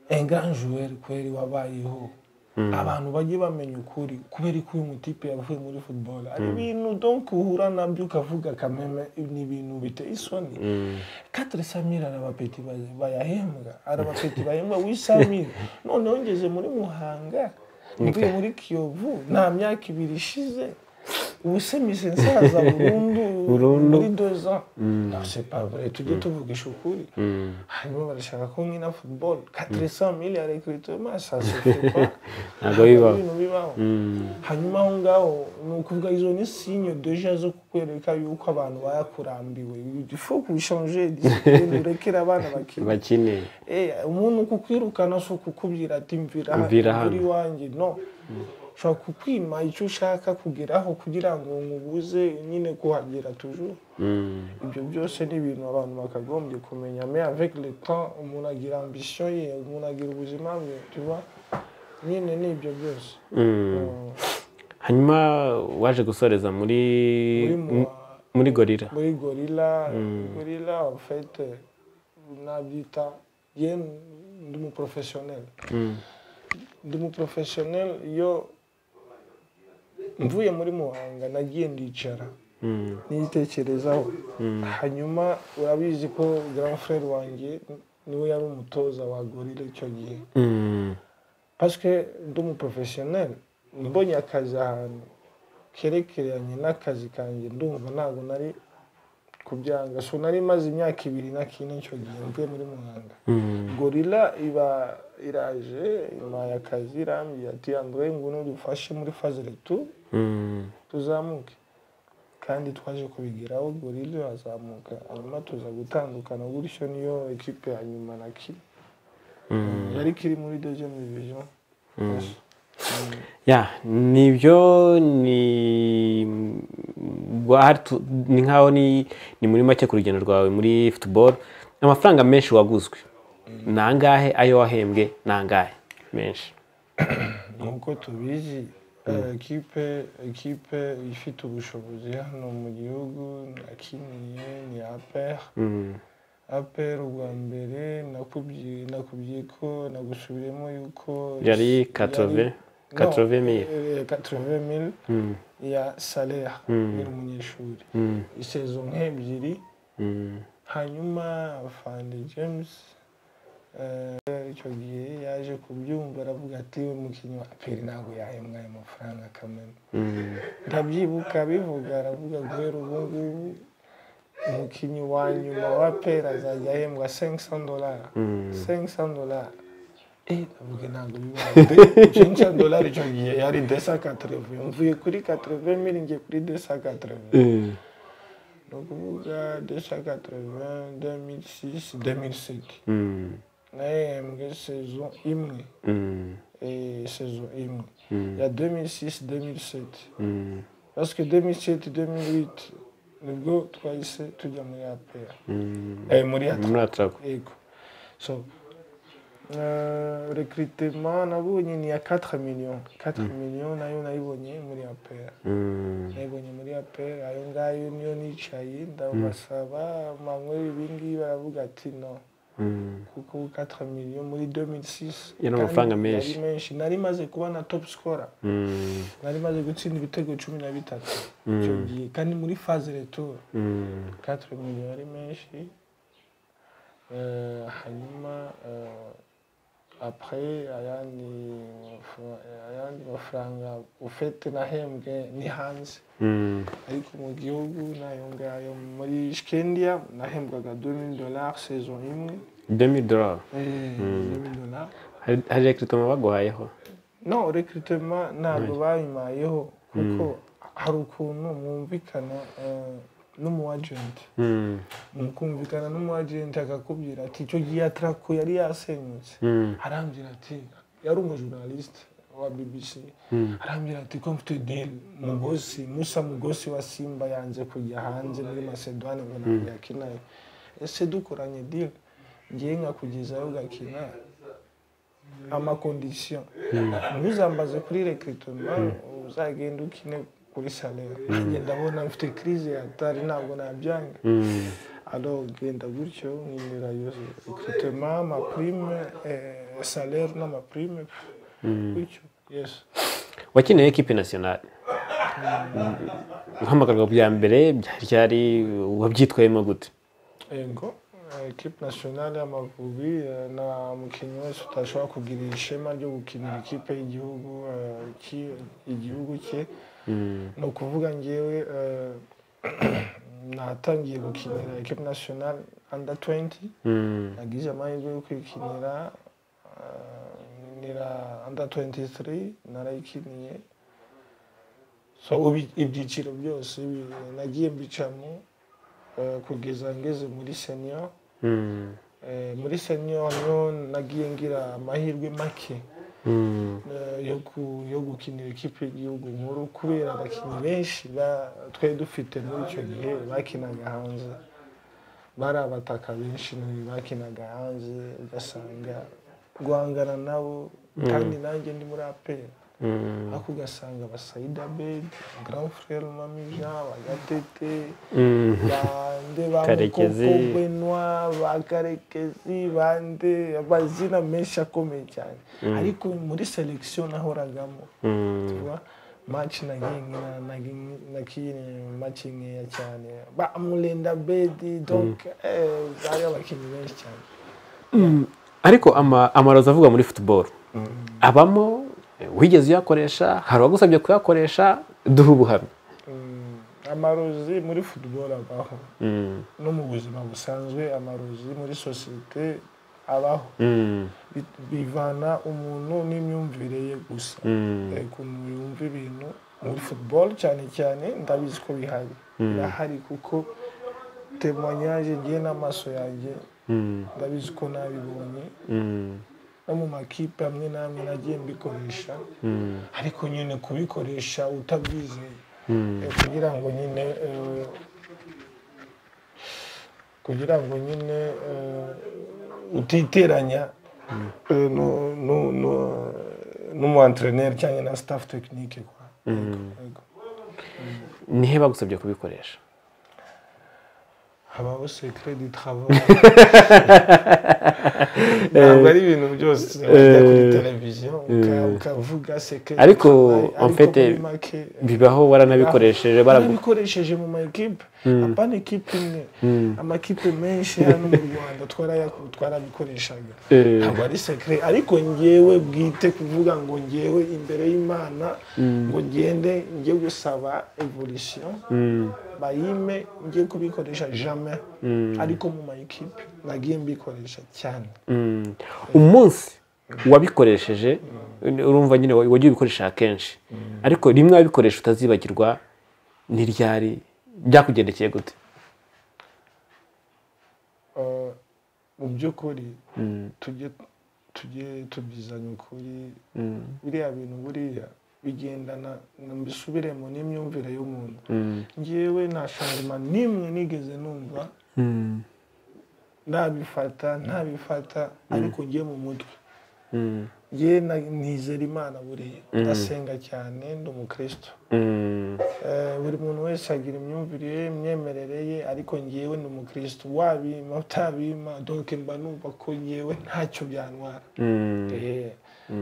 S1: enganjuweri kweri wabayeho abantu bajye bamenya ukuri kubera ko uyu mutipe yavuye muri football hari ibintu donc uhura nabyo ukavuga kameme ni ibintu biteye isoni katire samira hari abapeti ba- bayahembwa hari abapeti bahembwa w'i samira noneho ngeze muri muhanga mvuye muri kiyovu nta myaka ibiri ishize ubuse mise nsaza burundu
S2: Burundu.
S1: muri doza nasepavure tujye tuvugisha ukuri hanyuma barashaka ko nkina football katresa mili arekirito masasufuka
S2: Ntabwo bibaho.
S1: ibintu bibaho hanyuma aho ngaho ni ukuvuga izo ni sinyo deja zo kukwereka yuko abantu bayakurambiwe ifo kubishanje disipline urekera abana bakina
S2: bakeneye
S1: Eh, umuntu kukwirukana si ukukubwira ati mvira
S2: Mvira
S1: hano
S2: hano."
S1: kuri wanjye no ushobora kukwima icyo ushaka kugeraho kugira ngo nkubuze nyine kuhagera tujuru
S2: Mm.
S1: ibyo byose ni ibintu abantu bakagombye kumenya me avec le temps umuntu agira ambition ye umuntu agira ubuzima bwe tuba nyine ni ibyo byose
S2: Mm.
S1: Mm.
S2: hanyuma waje gusoreza muri
S1: muri mu-
S2: muri gorira
S1: muri gorila gorila en fait nabyita ye ndi umuprofessionnel
S2: Mm.
S1: ndi umuprofessionnel iyo mvuye muri muhanga nagiye ndicara
S2: Mm.
S1: nitekerezaho hanyuma urabizi ko grand frère wanjye niwe yari umutoza wa gorila icyo gihe
S2: Mm.
S1: pasike ndi umuprofessionnel mbonye akazi ahantu kerekeranye n'akazi kanjye ndumva ntabwo nari kubyanga so nari maze imyaka ibiri na kine icyo gihe mvuye muri muhanga
S2: Mm.
S1: gorila iba iraje impaye akazi irambye ati andure ngwino dufashe muri faze retu
S2: Mm.
S1: tuzamuke kandi twaje kubigeraho gorila irazamuka hanyuma tuza gutandukana gutyo niyo ekipe ya nyuma na ki yari kiri muri deuxième division Yes.
S2: ya nibyo ni bwa- tu- ni nkaho ni ni muri make ku rugendo rwawe muri futuboro amafaranga menshi waguzwe ni angahe ayo wahembwe ni angahe menshi
S1: nk'uko tubizi ekipe ekipe ifite ubushobozi hano mu gihugu nakiniye ni aperi
S2: Mm,
S1: aperi ubwa mbere nakubwiye nakubwiye ko nagusubiremo yuko
S2: yari 80, 80 mille.
S1: katove mili
S2: mm,
S1: ya salera yari umunyeshuri
S2: mm,
S1: isezo nk'ebyiri
S2: mm,
S1: hanyuma afande james eh, icyo gihe yaje kubyumva aravuga ati we mukinnyi wa aperi ntabwo yahembwa ayo mafaranga kamena
S2: mm,
S1: ndabyibuka abivuga aravuga guhera ubu ngubu umukinnyi wa nyuma wa aperi azajya ahembwa 500 dolara 500 dolara Eh, ndavuga ntabwo bibaho de 500 dolara icyo gihe yari 280 mvuye kuri 80 mili ngiye kuri 280
S2: mm,
S1: ni ukuvuga deshaka tereviziyo demisisi demisiti
S2: mm,
S1: nahembwe sezo imwe
S2: mm,
S1: eh, sezo imwe
S2: Mm.
S1: ya demisisi demisiti
S2: mm,
S1: pasike demisiti demiriti nibwo twahise tujya muri apera
S2: mm.
S1: eh, muri atra
S2: muri atrago
S1: yego so rekritema nabonye ni ya 4 million 4 million nayo nayibonye muri apera
S2: Mm,
S1: nayibonye muri aperi ayo ngayo niyo nicaye ndabasaba manywera ibingibi baravuga ati no
S2: mm,
S1: kuko 4 miliyo muri 2006
S2: Yari
S1: kandi
S2: amafaranga menshi.
S1: yari menshi nari maze kuba na top scorer
S2: mm,
S1: nari maze gutsinda ibitego cumi na bitatu icyo gihe kandi muri phase retour
S2: mm,
S1: 4 miliyo yari menshi Eh, hanyuma eh, après ayandi maf- ayandi mafaranga ufete nahembwe ni hanze
S2: mm,
S1: ariko mu gihugu nayo ngayo muri shikendiya nahembwaga 2000 dollars saison imwe
S2: 2000 dolari
S1: Eh, 2000 dollars
S2: hari hari rekritoma baguhayeho
S1: no recruitema ntabwo bayimayeho kuko hari ukuntu mwumvikana eh, n'umu agent
S2: Mm,
S1: mukumvikana n'umu agent akakubwira ati icyo gihe atrako yari yasenyutse
S2: mm,
S1: arambwira ati yari umujournaliste wa bbc arambwira ati ko mfite deal mugosi musa mugosi wa simba yanze kujya hanze muri macedoine ngo ntabwo yakinayo ese dukoranye deal ngiye nkakugezayo ugakina amakondisiyo ntuzambaze kuri rekritoma uzagenda ukine kuri salera nanjye ndabona mfite crise yatari ntabwo nabyanga
S2: mm,
S1: alors genda gutyo nkinira yose recrutement amaprime eh, salaire n'amaprime gutyo yes
S2: wakineye ekipe nasiyonari guhamagarwa bya mbere byari byari wabyitwayemo gute
S1: ego eh, equipe nationale y'amavubi eh, nta mukinnyi wese utashobora kugira ishema ryo gukinira ikipe y'igihugu eh, ki- igihugu cye ni ukuvuga ngewe eh, natangiye gukinira ekipe national under 20 nagize amahirwe yo kwikinira eh, nira under 23 narayikiniye so ubi- ibyiciro byose bi- nagiye mbicamo eh, kugeza ngeze muri senior Eh, muri senior niho nagiye ngira amahirwe make eh, yo ku- yo gukinira ikipe y'igihugu nkuru kubera abakinnyi benshi ba- twari dufite muri icyo gihe bakinaga hanze bari abataka benshi ni- bakinaga hanze ugasanga guhangana nabo kandi nanjye ndi muri aperi ariko ugasanga abasayida bebi grand frere mamija bagatete bande ba
S2: Karekezi.
S1: mukokobenwa ba karekezi bande amazina menshi akomeye cyane ariko muri selection nahoragamo tuba match naginkina nakine match nkeya cyane ba murenda bedi donc eh, bari abakinnyi benshi cyane
S2: ariko ama- amarozi avugwa muri futuboro abamo eh, wigeze uyakoresha hari uwagusabye kuyakoresha duha ubuhamya
S1: Mm, amarozi muri football abaho no mu buzima busanzwe amarozi muri sosiyete abaho
S2: Mm,
S1: Bi- bivana umuntu n'imyumvire ye gusa
S2: mm,
S1: Eh, ukuntu yumva ibintu muri football cyane cyane ndabizi ko bihari birahari kuko temoyage ngiye n'amaso yanjye
S2: mm,
S1: ndabizi ko nabibonye
S2: mm,
S1: no mu makipe amwe n'amwe nagiye mbikoresha
S2: mm,
S1: ariko nyine kubikoresha utabyizeye
S2: mm.
S1: Eh, kugira ngo nyine eh, kugira ngo nyine eh, utiteranya eh, nu- nu- nu- n'umuentreneri cyangwa na staff tekinike kwa Yego.
S2: nihe bagusabye kubikoresha
S1: habaho secret du travail ntabwo ari ibintu byose wajya kuri televiziyo uka- ukavuga secret du
S2: Ariko,
S1: travail,
S2: en fait,
S1: muri make,
S2: bibaho waranabikoresheje baragu
S1: barabikoresheje mu ma ekipe apana ekipe imwe amakipe menshi hano mu rwanda twaraya- twarabikoreshaga
S2: Eh.
S1: ntabwo ari sekire ariko ngewe bwite kuvuga ngo ngewe imbere y'imana ngo ngende njye gusaba evolution bayime njye kubikoresha jamais ariko mu ma ekipe nagiye mbikoresha cyane
S2: Mm. umunsi wabikoresheje urumva nyine wa- wagiye ubikoresha kenshi ariko rimwe wabikoresha utazibagirwa ni ryari byakugendekeye gute
S1: Uh, mu by'ukuri tujye tujye tubizanye ukuri biriya bintu buriya bigendana na- mbisubiremo n'imyumvire y'umuntu ngewe nta shangoma n'imwe nigeze numva nabifata ntabifata ariko ngiye mu mutwe ngewe na- nizera imana buriya ndasenga cyane ndi umukristo
S2: Mm.
S1: Eh, buri muntu wese agira imyumvire ye imyemerere ye ariko ngewe ni umukristo wabima utabima donke mba numva ko ngewe ntacyo byantwara
S2: Mm.
S1: Eh,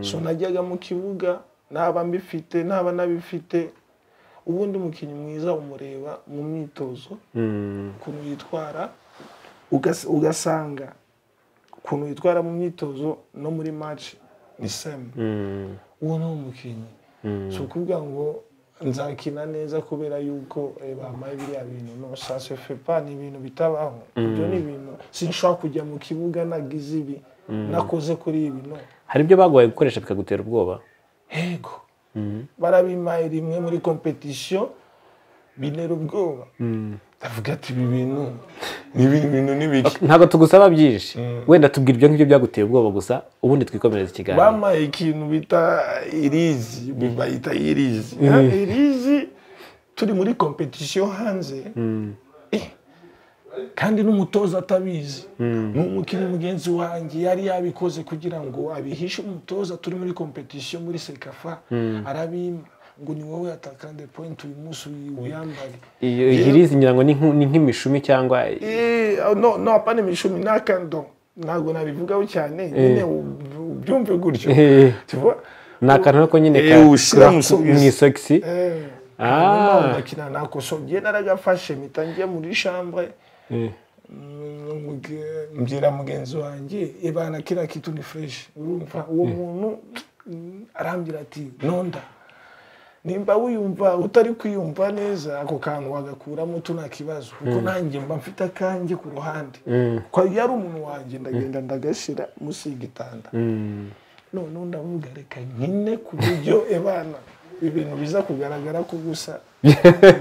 S1: so najyaga mu kibuga naba mbifite naba nabifite ubundi umukinnyi mwiza umureba mu myitozo
S2: Mm.
S1: ukuntu yitwara ugas- ugasanga ukuntu yitwara mu myitozo no muri match ni same
S2: Mm.
S1: uwo ni umukinnyi si ukuvuga ngo nzakina neza kubera yuko eh, bampaye biriya bintu no sase fepa ni ibintu bitabaho ibyo ni ibintu sinshobora kujya mu kibuga nagize ibi nakoze kuri ibi no
S2: hari ibyo baguhaye gukoresha bikagutera ubwoba
S1: yego barabimpaye rimwe muri kompetisiyo bintera ubwoba ndavuga ati ibi bintu ni ibi bintu ni biki
S2: ntabwo tugusaba byinshi wenda tubwira ibyo ngibyo byaguteye ubwoba gusa ubundi twikomereza ikiganiro
S1: bampaye ikintu bita irizi bayita irizi irizi turi muri kompetisiyo hanze Eh, kandi n'umutoza atabizi ni umukinnyi mugenzi wanjye yari yabikoze kugira ngo abihishe umutoza turi muri kompetisiyo muri sekafa arabima ngo ni wowe atakande pointi uyu munsi uyi- uyambare
S2: iyo irizi ngira ngo ni nk'u- ni nk'imishumi cyangwa
S1: Eh, no no apana imishumi n'akando ntabwo nabivugaho cyane nyine u- ubyumve gutyo
S2: Eh.
S1: tuba
S2: ni akantu ariko nyine
S1: Eh,
S2: ka-
S1: ushyira mu
S2: ka- mu
S1: isogisi.
S2: isogisi Ah.
S1: ndakina nakoso ngiye naragafashe mpita njya muri shambure mbwira mugenzi wanjye ibana kiriya kitu ni fureshi urumva uwo muntu mm, arambwira ati nonda nimba wiyumva utari kwiyumva neza ako kantu wagakuramo utu nta kibazo kuko nanjye mba mfite akanjye ku ruhande ko yari umuntu wanjye ndagenda ndagashyira munsi y'igitanda none ndavuga reka nkine ku buryo ebana ibintu biza kugaragara ko gusa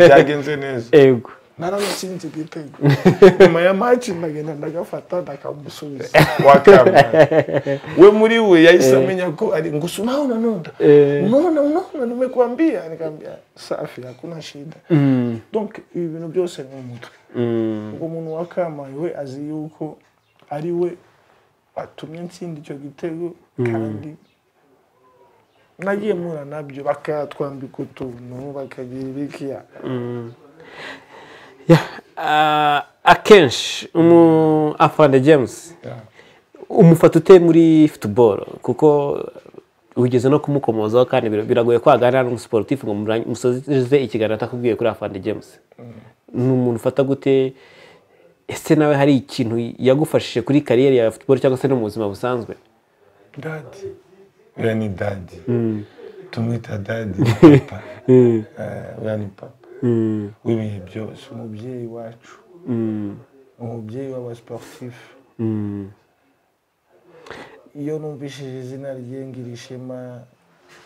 S1: byagenze neza
S2: ego
S1: naramusinze igitego nyuma ya maci ndagenda ndagafata ndakamusubiza wakamba we muri we yahise amenya ko ari ngusu nawe nanonda unaona unaona nimekuambia nikaambia safi hakuna shida donc ibi bintu byose ni umutwe ubwo umuntu wakamaye we azi yuko ari we watumye ntsinda icyo gitego kandi nagiye mura nabyo bakatwambika utuntu bakagira ibikiya
S2: Ah, akenshi umu afande james umufata ute muri futuboro kuko ugeze no kumukomozaho kandi bir- biragoye ko waganira n'umusiporutifu ngo mura- musoze ikiganiro atakubwiye kuri afande james ni umuntu ufata gute ese nawe hari ikintu yagufashije kuri kariyeri ya futuboro cyangwa se no mu buzima busanzwe
S1: dadi uriya ni dadi tumwita dadi papa Eh, uriya ni papa w'ibihe byose umubyeyi wacu umubyeyi w'abasiporutifu iyo numvishije izina rye ngira ishema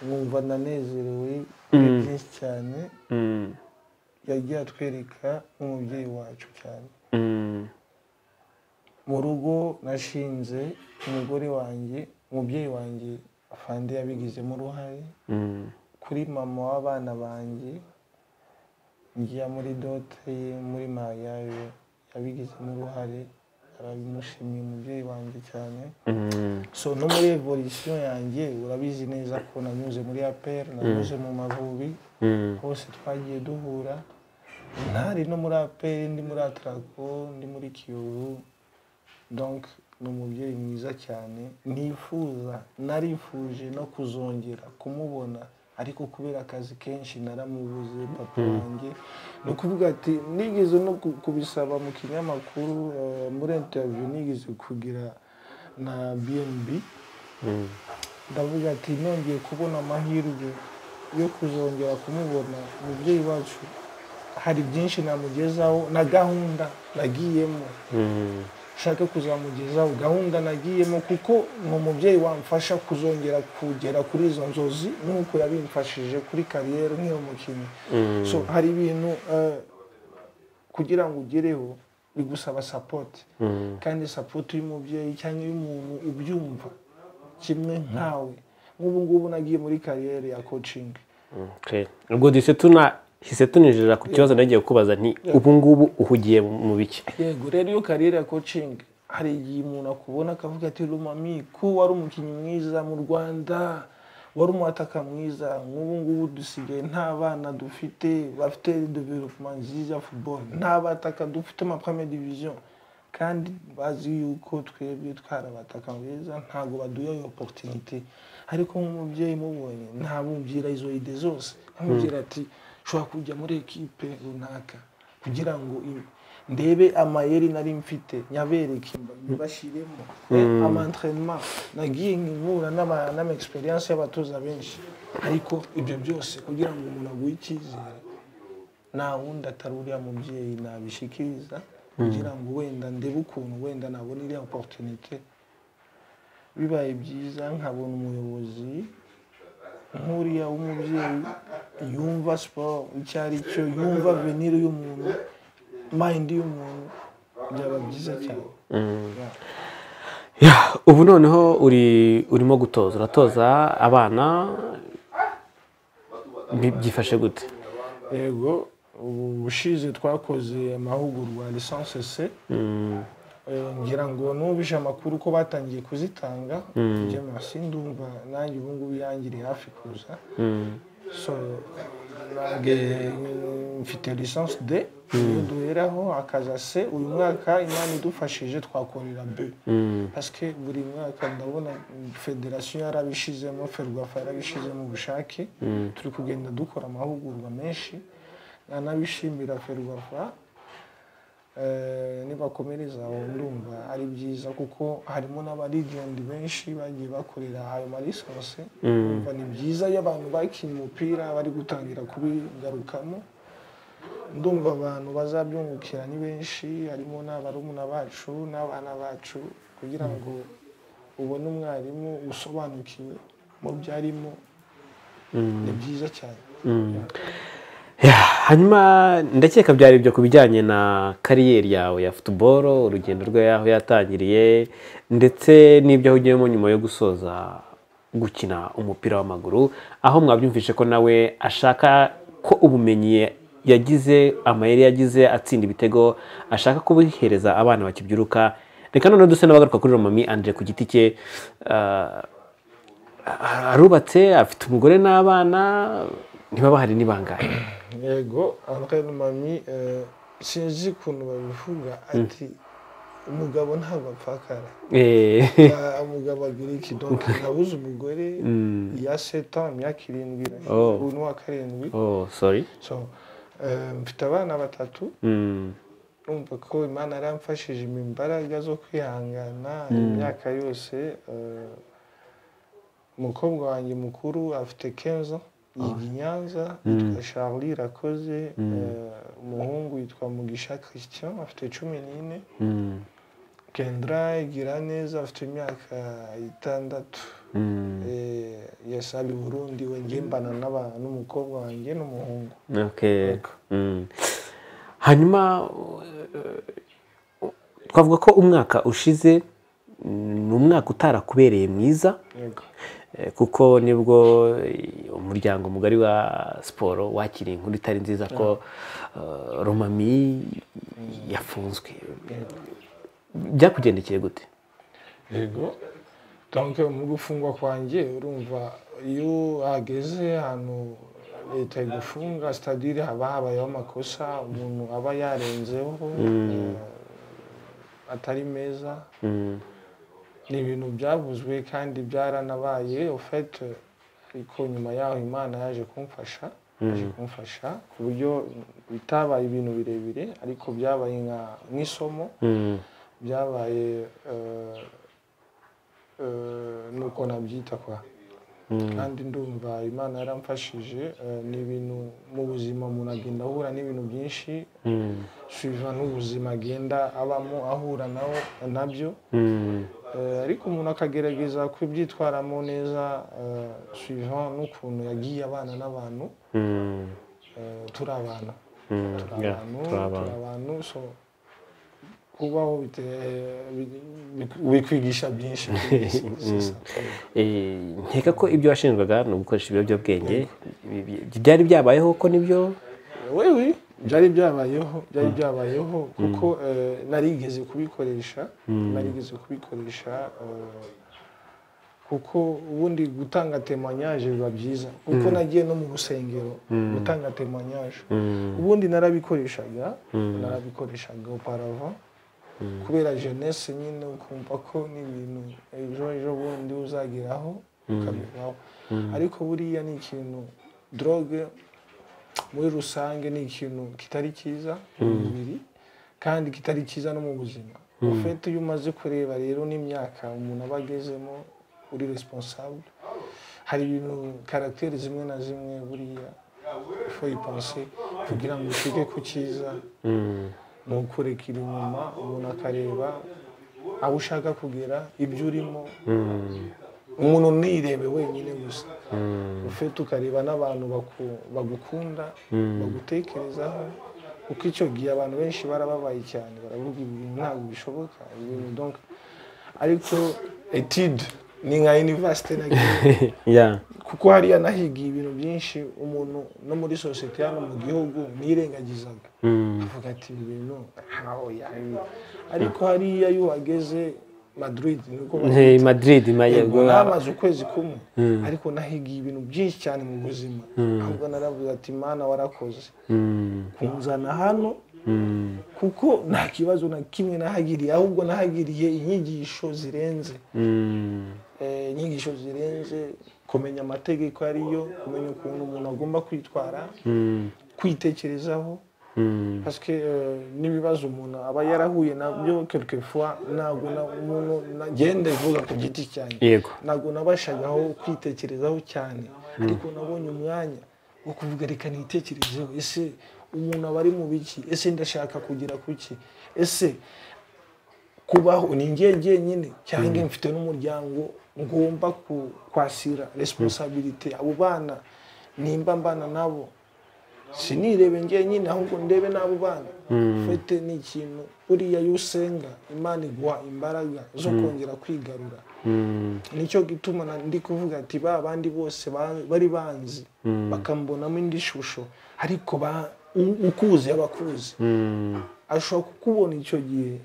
S1: numva ndanezerewe kuri byinshi cyane yagiye atwereka nk'umubyeyi wacu cyane mu rugo nashinze umugore wanjye umubyeyi wanjye afande yabigizemo uruhare kuri mama w'abana banjye ngiya muri dote ye muri mariage yabigizemo uruhare arabimushimiye umubyeyi wanjye cyane so no muri evolution yanjye urabizi neza ko nanyuze muri apr nanyuze mu mavubi hose twagiye duhura ntari no muri apr ndi muri atraco ndi muri kiyovu donc ni umubyeyi mwiza cyane nifuza narifuje no kuzongera kumubona ariko kubera akazi kenshi naramubuze papa wanjye ni ukuvuga ati nigeze no ku- kubisaba mu kinyamakuru eh, muri interview nigeze kugira na bnb ndavuga ati nongeye kubona amahirwe yo kuzongera kumubona umubyeyi wacu hari byinshi namugezaho na gahunda nagiyemo nshaka kuzamugezaho gahunda nagiyemo kuko ni umubyeyi wamfasha kuzongera kugera kuri izo nzozi nk'uko yabimfashije kuri kariyeri nk'iyo mukinnyi so hari ibintu eh, kugira ngo ugereho bigusaba sapoti kandi sapoti y'umubyeyi cyangwa y'umuntu ubyumva kimwe nkawe nk'ubu ngubu nagiye muri kariyeri ya kocingi
S2: Okay. ubwo duhise tuna hise tuninjira ku kibazo nagiye kukubaza nti ubu ngubu uhugiye mu biki
S1: yego rero iyo kariyeri ya kocingi hari igihe umuntu akubona akavuga ati rumami ko wari umukinnyi mwiza mu rwanda wari umwataka mwiza nk'ubu ngubu dusigaye nta bana dufite bafite developuma nziza ya football nta bataka dufite ma première division kandi bazi yuko twebwe twarabataka beza ntabwo baduha iyo opportunité ariko nk'umubyeyi mubonye ntamubwira izo ide zose amubwira ati ushobora kujya muri ekipe runaka kugira ngo i- ndebe amayeri nari mfite nyabereke mbashyiremo amantrenema nagiye nkihura n'ama- n'ama-experience y'abatoza benshi ariko ibyo byose kugira ngo umuntu aguhe icyizere nta wundi atari uriya mubyeyi nabishikiriza kugira ngo wenda ndebe ukuntu wenda nabona iriya opportunité bibaye byiza nkabona umuyobozi nk'uriya w'umubyeyi yumva siporo icyo ari cyo yumva venire y'umuntu mayindi y'umuntu byaba byiza cyane Yeah.
S2: Ya, ubu noneho uri urimo gutoza uratoza abana bi- byifashe gute
S1: yego ubu bushize twakoze amahugurwa lisansi se Eh, ngira ngo nubishe amakuru ko batangiye kuzitanga njye masi ndumva nanjye ubu ngubu yangiriye hafi kuza so nange mm, mfite lisansi de iyo duheraho akaza se uyu mwaka imana idufashije twakorera be parce que buri mwaka ndabona mm, federasiyo yarabishizemo ferwafa yarabishizemo ubushake turi kugenda dukora amahugurwa menshi nanabishimira ferwafa nibakomereza aho ndumva ari byiza kuko harimo n'abarigendi benshi bagiye bakorera ayo marisansi Ndumva ni byiza iyo abantu bakinnye umupira bari gutangira kubigarukamo ndumva abantu bazabyungukira ni benshi harimo n'abarumuna bacu n'abana bacu kugira ngo ubone umwarimu usobanukiwe mu byo arimo ni byiza cyane
S2: hanyuma ndakeka byari ibyo ku bijyanye na kariyeri yawe ya futuboro urugendo rwe aho yatangiriye ndetse n'ibyo aho ugiyemo nyuma yo gusoza gukina umupira w'amaguru aho mwabyumvishe ko nawe ashaka ko ubumenyi yagize amayeri yagize atsinda ibitego ashaka kubihereza abana bakibyiruka reka noneho duse n'abagaruka kuri romami andre ku giti cye arubatse afite umugore n'abana ntibaba hari n'ibangahe
S1: yego ahakana mami sinzi ukuntu babivuga ati umugabo ntabwo apfakara umugabo agira iki donka nabuze umugore ya seta imyaka irindwi
S2: Oh.
S1: ubu ni uwa karindwi
S2: oh sorry
S1: So, eh, mfite abana batatu numva ko imana yaramfashije mu imbaraga zo kwihangana imyaka yose eh, umukobwa wanjye mukuru afite kenzo yiga i nyanza yitwa charlie rakoze eh, umuhungu yitwa mugisha christian afite cumi n'ine
S2: Mm.
S1: kendra igira neza afite imyaka itandatu
S2: Mm.
S1: Eh, yasaba i burundi we ngiye mbana n'aba- n'umukobwa wanjye n'umuhungu
S2: Okay. Mm. hanyuma uh, twavuga ko umwaka ushize mm, ni umwaka utarakubereye mwiza
S1: yego
S2: eh, kuko nibwo eh, umuryango mugari wa siporo wakiriye inkuru itari nziza ko uh, romami yafunzwe byakugendekeye gute
S1: yego donc mu gufungwa kwanjye urumva iyo hageze ahantu leta igufunga sitadire haba habayeho amakosa umuntu aba yarenzeho eh, atari meza
S2: Mm.
S1: ni ibintu byavuzwe kandi byaranabaye ofete ariko nyuma yaho imana yaje kumfasha yaje kumfasha ku buryo bitabaye ibintu birebire ariko byabaye nka- nk'isomo
S2: Mm.
S1: byabaye eh, eh, nuko nabyita kwa kandi ndumva imana yaramfashije eh, ni ibintu mu buzima umuntu agenda ahura n'ibintu byinshi
S2: Mm.
S1: suiva n'ubuzima agenda abamo ahura nawo nabyo
S2: Mm.
S1: Eh, ariko umuntu akagerageza kubyitwaramo neza eh, suiva n'ukuntu yagiye abana n'abantu
S2: Mm.
S1: eh, turi abana
S2: Mm.
S1: turi
S2: Yeah,
S1: abantu
S2: turi
S1: turi
S2: abantu.
S1: abantu so kubaho bite- bi- bikwigisha byinshi kuri iyi si nziza.
S2: Eh, nkeka ko ibyo washinjwaga ni ugukoresha ibiyobyabwenge Bi- byari byabayeho ko nibyo
S1: we we byari byabayeho byari byabayeho kuko eh, narigeze kubikoresha narigeze kubikoresha eh, kuko ubundi gutanga temanyaje biba byiza kuko nagiye no mu rusengero gutanga temanyaje ubundi narabikoreshaga narabikoreshaga oparava kubera jeunesse nyine ukumva ko n'ibintu ejo ejo bundi uzageraho ukabivaho ariko buriya ni ikintu drogue muri rusange ni ikintu kitari cyiza mu mubiri kandi kitari cyiza no mu buzima ufite iyo umaze kureba rero n'imyaka umuntu aba agezemo uri responsable hari ibintu karagiteri zimwe na zimwe buriya fo yipanse kugira ngo ushike ku cyiza
S2: Mm.
S1: ni ukurekera inyuma umuntu akareba aho ushaka kugera ibyo urimo
S2: Mm.
S1: umuntu ntirebe wenyine gusa
S2: Mm.
S1: ufite ukareba n'abantu baku- bagukunda bagutekerezaho kuko icyo gihe abantu benshi barababaye cyane baravuga ibintu ntabwo bishoboka ibintu donc ariko etide ni nka universite nagiye
S2: Yeah.
S1: kuko hariya nahigiye ibintu byinshi umuntu no muri sosiyete hano mu gihugu nirengagizaga
S2: Mm.
S1: avuga ati ibi bintu ntaho yabi ariko hariya iyo uhageze madrid niko
S2: Hey, Madrid
S1: yego
S2: mayego
S1: namaze ukwezi kumwe ariko nahigiye ibintu byinshi cyane mu buzima ahubwo naravuga ati mana warakoze
S2: Mm.
S1: kunzana hano
S2: Mm.
S1: kuko nta kibazo na kimwe nahagiriye ahubwo nahagiriye inyigisho zirenze
S2: Mm.
S1: Eh, inyigisho zirenze kumenya amategeko ariyo kumenya ukuntu umuntu agomba kwitwara
S2: Mm.
S1: kwitekerezaho parce que euh, n'ibibazo umuntu aba yarahuye nabyo quelquefois ntabwo na- umuntu nagende vuga ku giti cyanjye
S2: yego
S1: ntabwo nabashagaho kwitekerezaho cyane ariko nabonye umwanya wo kuvuga reka nitekerezeho ese umuntu aba ari mu biki ese ndashaka kugira kuki ese kubaho ni ngiye jyenyine cyangwa mfite n'umuryango ngomba ku- kwasira resiponsabirite abo bana nimba mbana nabo sinirebe njyenyine ahubwo ndebe n'abo bana ufite ni ikintu buriya iyo usenga imana iguha imbaraga zo kongera kwigarura
S2: Mm,
S1: nicyo gituma na- ndi kuvuga ati ba bandi bose ba- bari banzi bakambonamo indi shusho ariko ba- u- ukuzi abakuzi
S2: mm,
S1: ashobora kukubona icyo gihe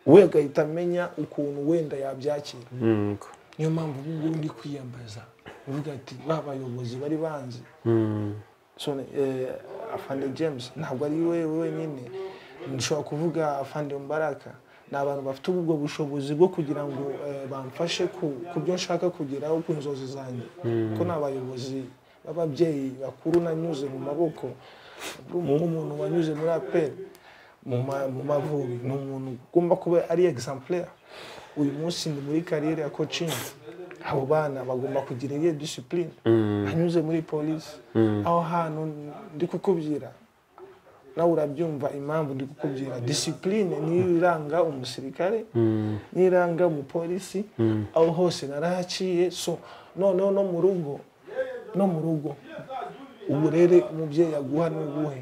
S1: we agahita amenya ukuntu wenda yabyakira
S2: mm, ko-
S1: niyo mpamvu ubu ngubu ndi kwiyambaza uvuga ati ba bayobozi bari banzi
S2: mm,
S1: so eh, afande james ntabwo ari we wenyine nshobora kuvuga afande mbaraka ni abantu bafite ubwo bushobozi bwo kugira ngo eh, bamfashe ku ku byo nshaka kugeraho ku nzozi zanjye ko ni abayobozi b'ababyeyi bakuru nanyuze mu maboko nk'umuntu wanyuze muri aperi mu ma- mu mavubi ni umuntu ugomba kuba ari exemplaire uyu munsi ndi muri kariyeri ya kocingi abo bana bagomba kugira iyo disipurine anyuze muri polisi aho hantu ndi kukubwira nawe urabyumva impamvu ndi kukubwira disipurine niyo iranga umusirikare
S2: mm,
S1: niyo iranga umupolisi aho hose narahaciye so noneho no mu rugo no mu rugo uburere umubyeyi aguha ni ubuhe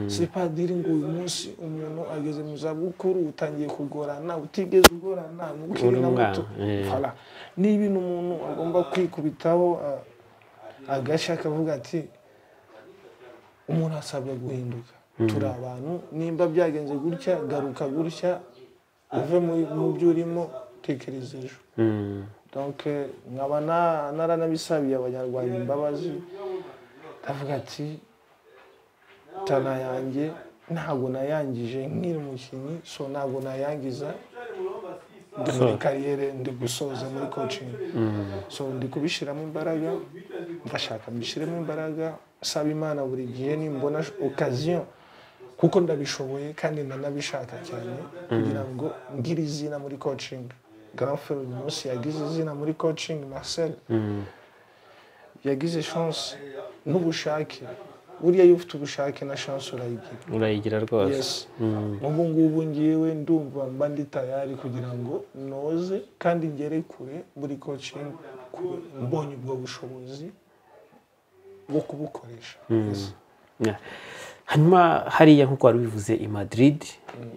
S1: si padiri ngo uyu munsi umuntu ageze mu zabukuru utangiye kugorana utigeze ugorana
S2: Uri
S1: mukiri na
S2: umwana,
S1: muto
S2: eh.
S1: Voilà. ni ibintu umuntu agomba kwikubitaho ah, agashya akavuga ati umuntu asabwa guhinduka turi abantu nimba byagenze gutya garuka gutya uve muri- mu byo urimo tekereza ejo
S2: mm,
S1: donc eh, nkaba na- naranabisabiye abanyarwanda imbabazi ndavuga ati tana yanjye ntabwo nayangije nkiri umukinnyi so ntabwo nayangiza ndi muri kariyere ndi gusoza muri coaching so ndi kubishyiramo imbaraga ndashaka mbishyiremo imbaraga nsaba imana buri gihe nimbona okaziyo kuko ndabishoboye kandi nanabishaka cyane kugira ngo ngire izina muri coaching garafe uyu munsi yagize izina muri coaching marcel
S2: mm,
S1: yagize chance n'ubushake buriya iyo ufite ubushake na chance urayigira
S2: urayigira rwose
S1: yes ubu ngubu ngewe ndumva mba ndi tayari kugira ngo noze kandi ngere kure buri coaching kure mbonye ubwo bushobozi bwo kubukoresha Yes.
S2: Yeah. hanyuma hariya nk'uko wari ubivuze i madrid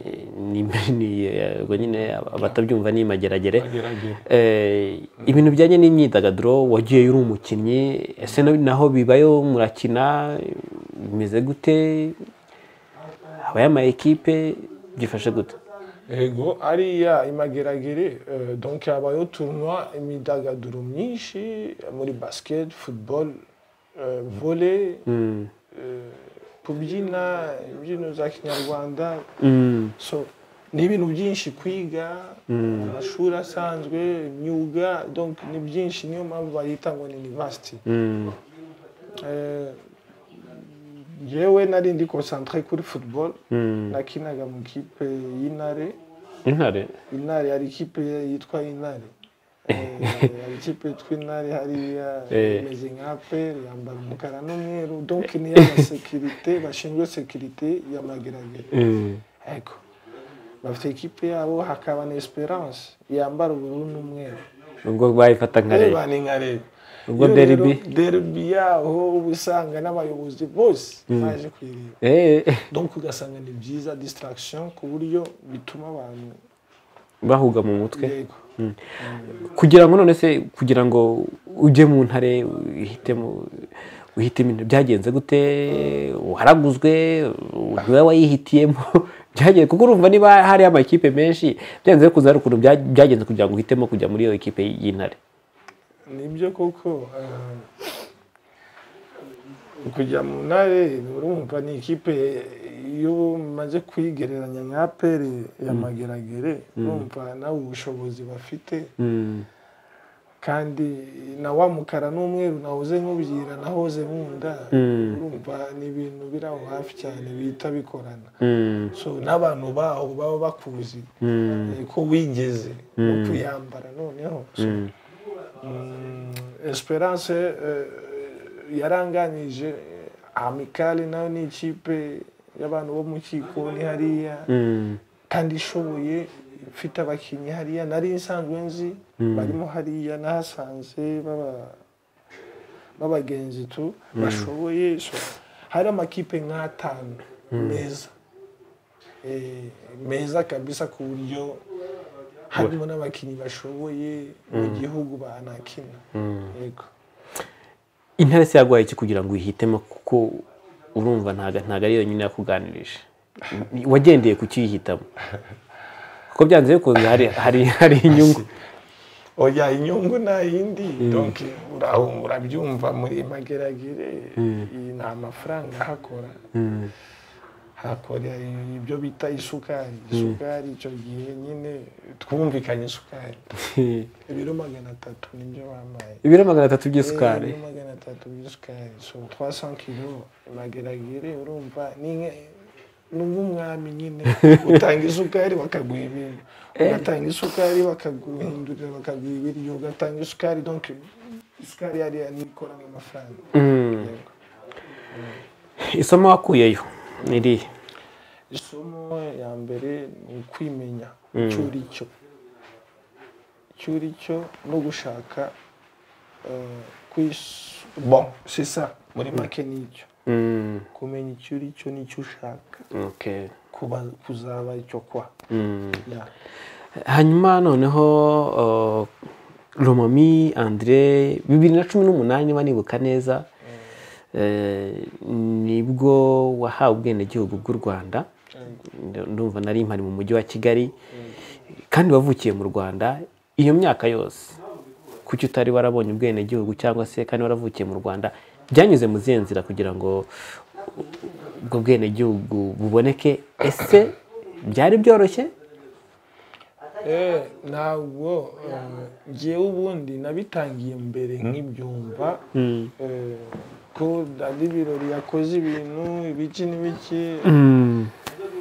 S2: eh, ni- ni, eh, ubwo nyine aba- abatabyumva ni imageragere
S1: Mageragere.
S2: Eh, ibintu bijyanye n'imyidagaduro wagiyeyo uri umukinnyi ese na- naho bibayo murakina bimeze gute habayo ama ekipe byifashe gute
S1: ego ariya imageragere eh, donc habayo tournoi imidagaduro myinshi muri basket football eh, volley eh, kubyina imbyino za kinyarwanda
S2: Mm,
S1: so ni ibintu byinshi kwiga mu mashuri asanzwe imyuga donc ni byinshi niyo mpamvu bayita ngo ni university
S2: mm,
S1: Eh, jewe nari ndi concentré kuri football nakinaga mu kipe y'intare
S2: intare
S1: intare hari ikipe yitwa intare Eh, hari ikipe yitwa intare hariya
S2: Eh.
S1: imeze nka peri yambara umukara n'umweru donc ni iy'abasekirite bashinzwe sekirite y'amageragere
S2: Mm,
S1: Ego. Bafite ikipe yabo hakaba na Esperance yambara ubururu n'umweru.
S2: ubwo bayifata nka
S1: Reba
S2: Rayon.
S1: ni nka Reba.
S2: Ubwo
S1: Iyo rero
S2: derby?
S1: Derby yaho uba usanga n'abayobozi bose baje kuyireba.
S2: Eh,
S1: Donc ugasanga ni byiza distraction ku buryo bituma abantu
S2: bahuga mu mutwe
S1: yego.
S2: kugira ngo none se kugira ngo ujye mu ntare uhitemo uhite ibintu byagenze gute waraguzwe niwe wayihitiyemo byagenze kuko urumva niba hari amakipe menshi byanze kuza hari ukuntu bya- byagenze kugira ngo uhitemo kujya muri iyo ekipe y'intare
S1: nibyo koko eh, kujya mu ntare urumva ni ikipe iyo umaze kuyigereranya nka peri ya mageragere urumva nawe ubushobozi bafite kandi na wa mukara n'umweru nahoze nkubwira nahoze nkunda urumva ni ibintu biri aho hafi cyane bihita bikorana so n'abantu baho baba bakuzi eh, ko wigeze no kuyambara noneho So, mm, esperance eh, yaranganije amikali nayo ni ikipe y'abantu bo mu kikoni hariya kandi ishoboye ifite abakinnyi hariya nari nsanzwe nzi barimo hariya nahasanze baba- b'abagenzi tu bashoboye so, hari amakipe nk'atanu meza Eh, meza kabisa ku buryo harimo n'abakinnyi bashoboye mu gihugu banakina yego
S2: intebe se yaguhaye iki kugira ngo uyihitemo kuko urumva ntago ntago ari yonyine yakuganirije Ni- wagendeye ku kiyihitamo kuko byanze bikunze hari hari hari inyungu
S1: oya inyungu nta yindi donc ura- urabyumva muri mageragere iyi ni amafaranga ahakora hakora ibyo bita isukari isukari icyo gihe nyine twumvikanye isukari ibiro magana atatu nibyo bampaye
S2: ibiro magana atatu by'isukari
S1: ibiro magana atatu by'isukari so 300 kilo mageragere urumva ni nge- ni nk'umwami nyine utanga isukari bakaguha ibintu ugatanga isukari bakaguhindurira bakaguha ibiryo ugatanga isukari donc isukari yariya nikorana amafaranga Yego.
S2: isomo wakuyeyo ni irihe
S1: isomo ya mbere ni ukwimenya icyo uri cyo icyo uri cyo no gushaka eh, kwis- bon c'est ça muri make ni icyo
S2: Mm,
S1: kumenya icyo uri cyo n'icyo ushaka
S2: okay.
S1: kuba kuzaba icyo kwa Yeah.
S2: hanyuma noneho uh, romomi andre bibiri na cumi n'umunani niba nibuka neza eh, nibwo wahawe ubwenegihugu bw'u rwanda Nd- ndumva nari impari mu mujyi wa kigali kandi wavukiye mu rwanda iyo myaka yose kuki utari warabonye ubwenegihugu cyangwa se kandi waravukiye mu rwanda byanyuze mu zihe nzira kugira ngo ubwo bwenegihugu buboneke ese byari byoroshye
S1: Eh, ntabwo eh, njyewe ubundi nabitangiye mbere nk'ibyumva eh, ko dadi birori yakoze ibintu ibiki n'ibiki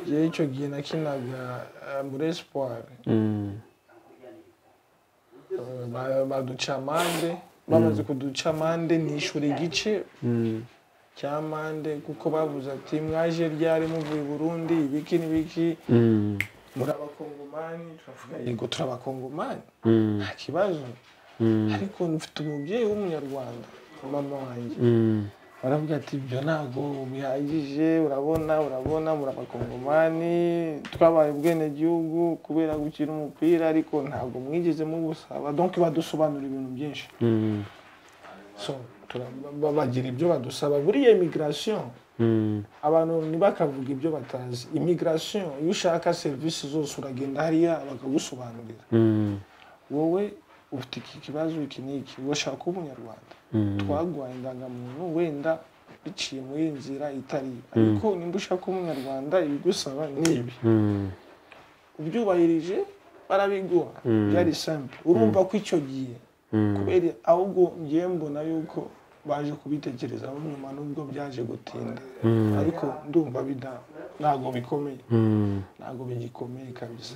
S1: njyewe icyo gihe nakinaga eh, muri espoir Eh, ba- baduca amande bamaze kuduca amande nishyura igice cya amande kuko bavuze ati mwaje ryari muvuye i burundi ibiki n'ibiki muri abakongomani turavuga yego turi abakongomani nta kibazo ariko mfite umubyeyi w'umunyarwanda mama wanjye baravuga ati ibyo ntabwo bihagije urabona urabona muri abakongomani twabaye ubwenegihugu kubera gukina umupira ariko ntabwo mwigeze mubusaba donc badusobanura ibintu byinshi so tura- ba- bagira ibyo badusaba buriya imigirasiyo abantu ntibakavuga ibyo batazi imigirasiyo iyo ushaka serivisi zose uragenda hariya bakagusobanurira wowe ufite iki kibazo iki n'iki urashaka kuba umunyarwanda twaguhaye indangamuntu wenda biciye muri iyi nzira itari iyo. ariko nimba ushaka kuba umunyarwanda ibigusaba ni ibi ubyubahirije barabiguha byari simple urumva ko icyo gihe kubera ahubwo ngiye mbona yuko baje kubitekerezaho nyuma nubwo byaje gutinda ariko ndumva bida- ntabwo bikomeye ntabwo bigikomeye kabisa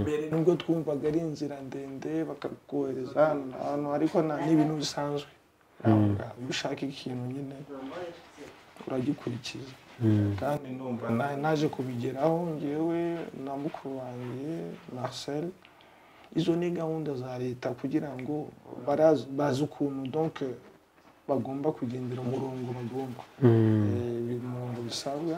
S1: mbere nubwo twumvaga ari inzira ndende bakakohereza hano na hano ariko nta- ni ibintu bisanzwe Ntabwo bwa- iyo ushaka ikintu nyine uragikurikiza kandi numva na- naje kubigeraho ngewe na mukuru wanjye marcel izo ni gahunda za leta kugira ngo baraz- bazi ukuntu donc bagomba kugendera umurongo bagomba Eh, umurongo bisabwa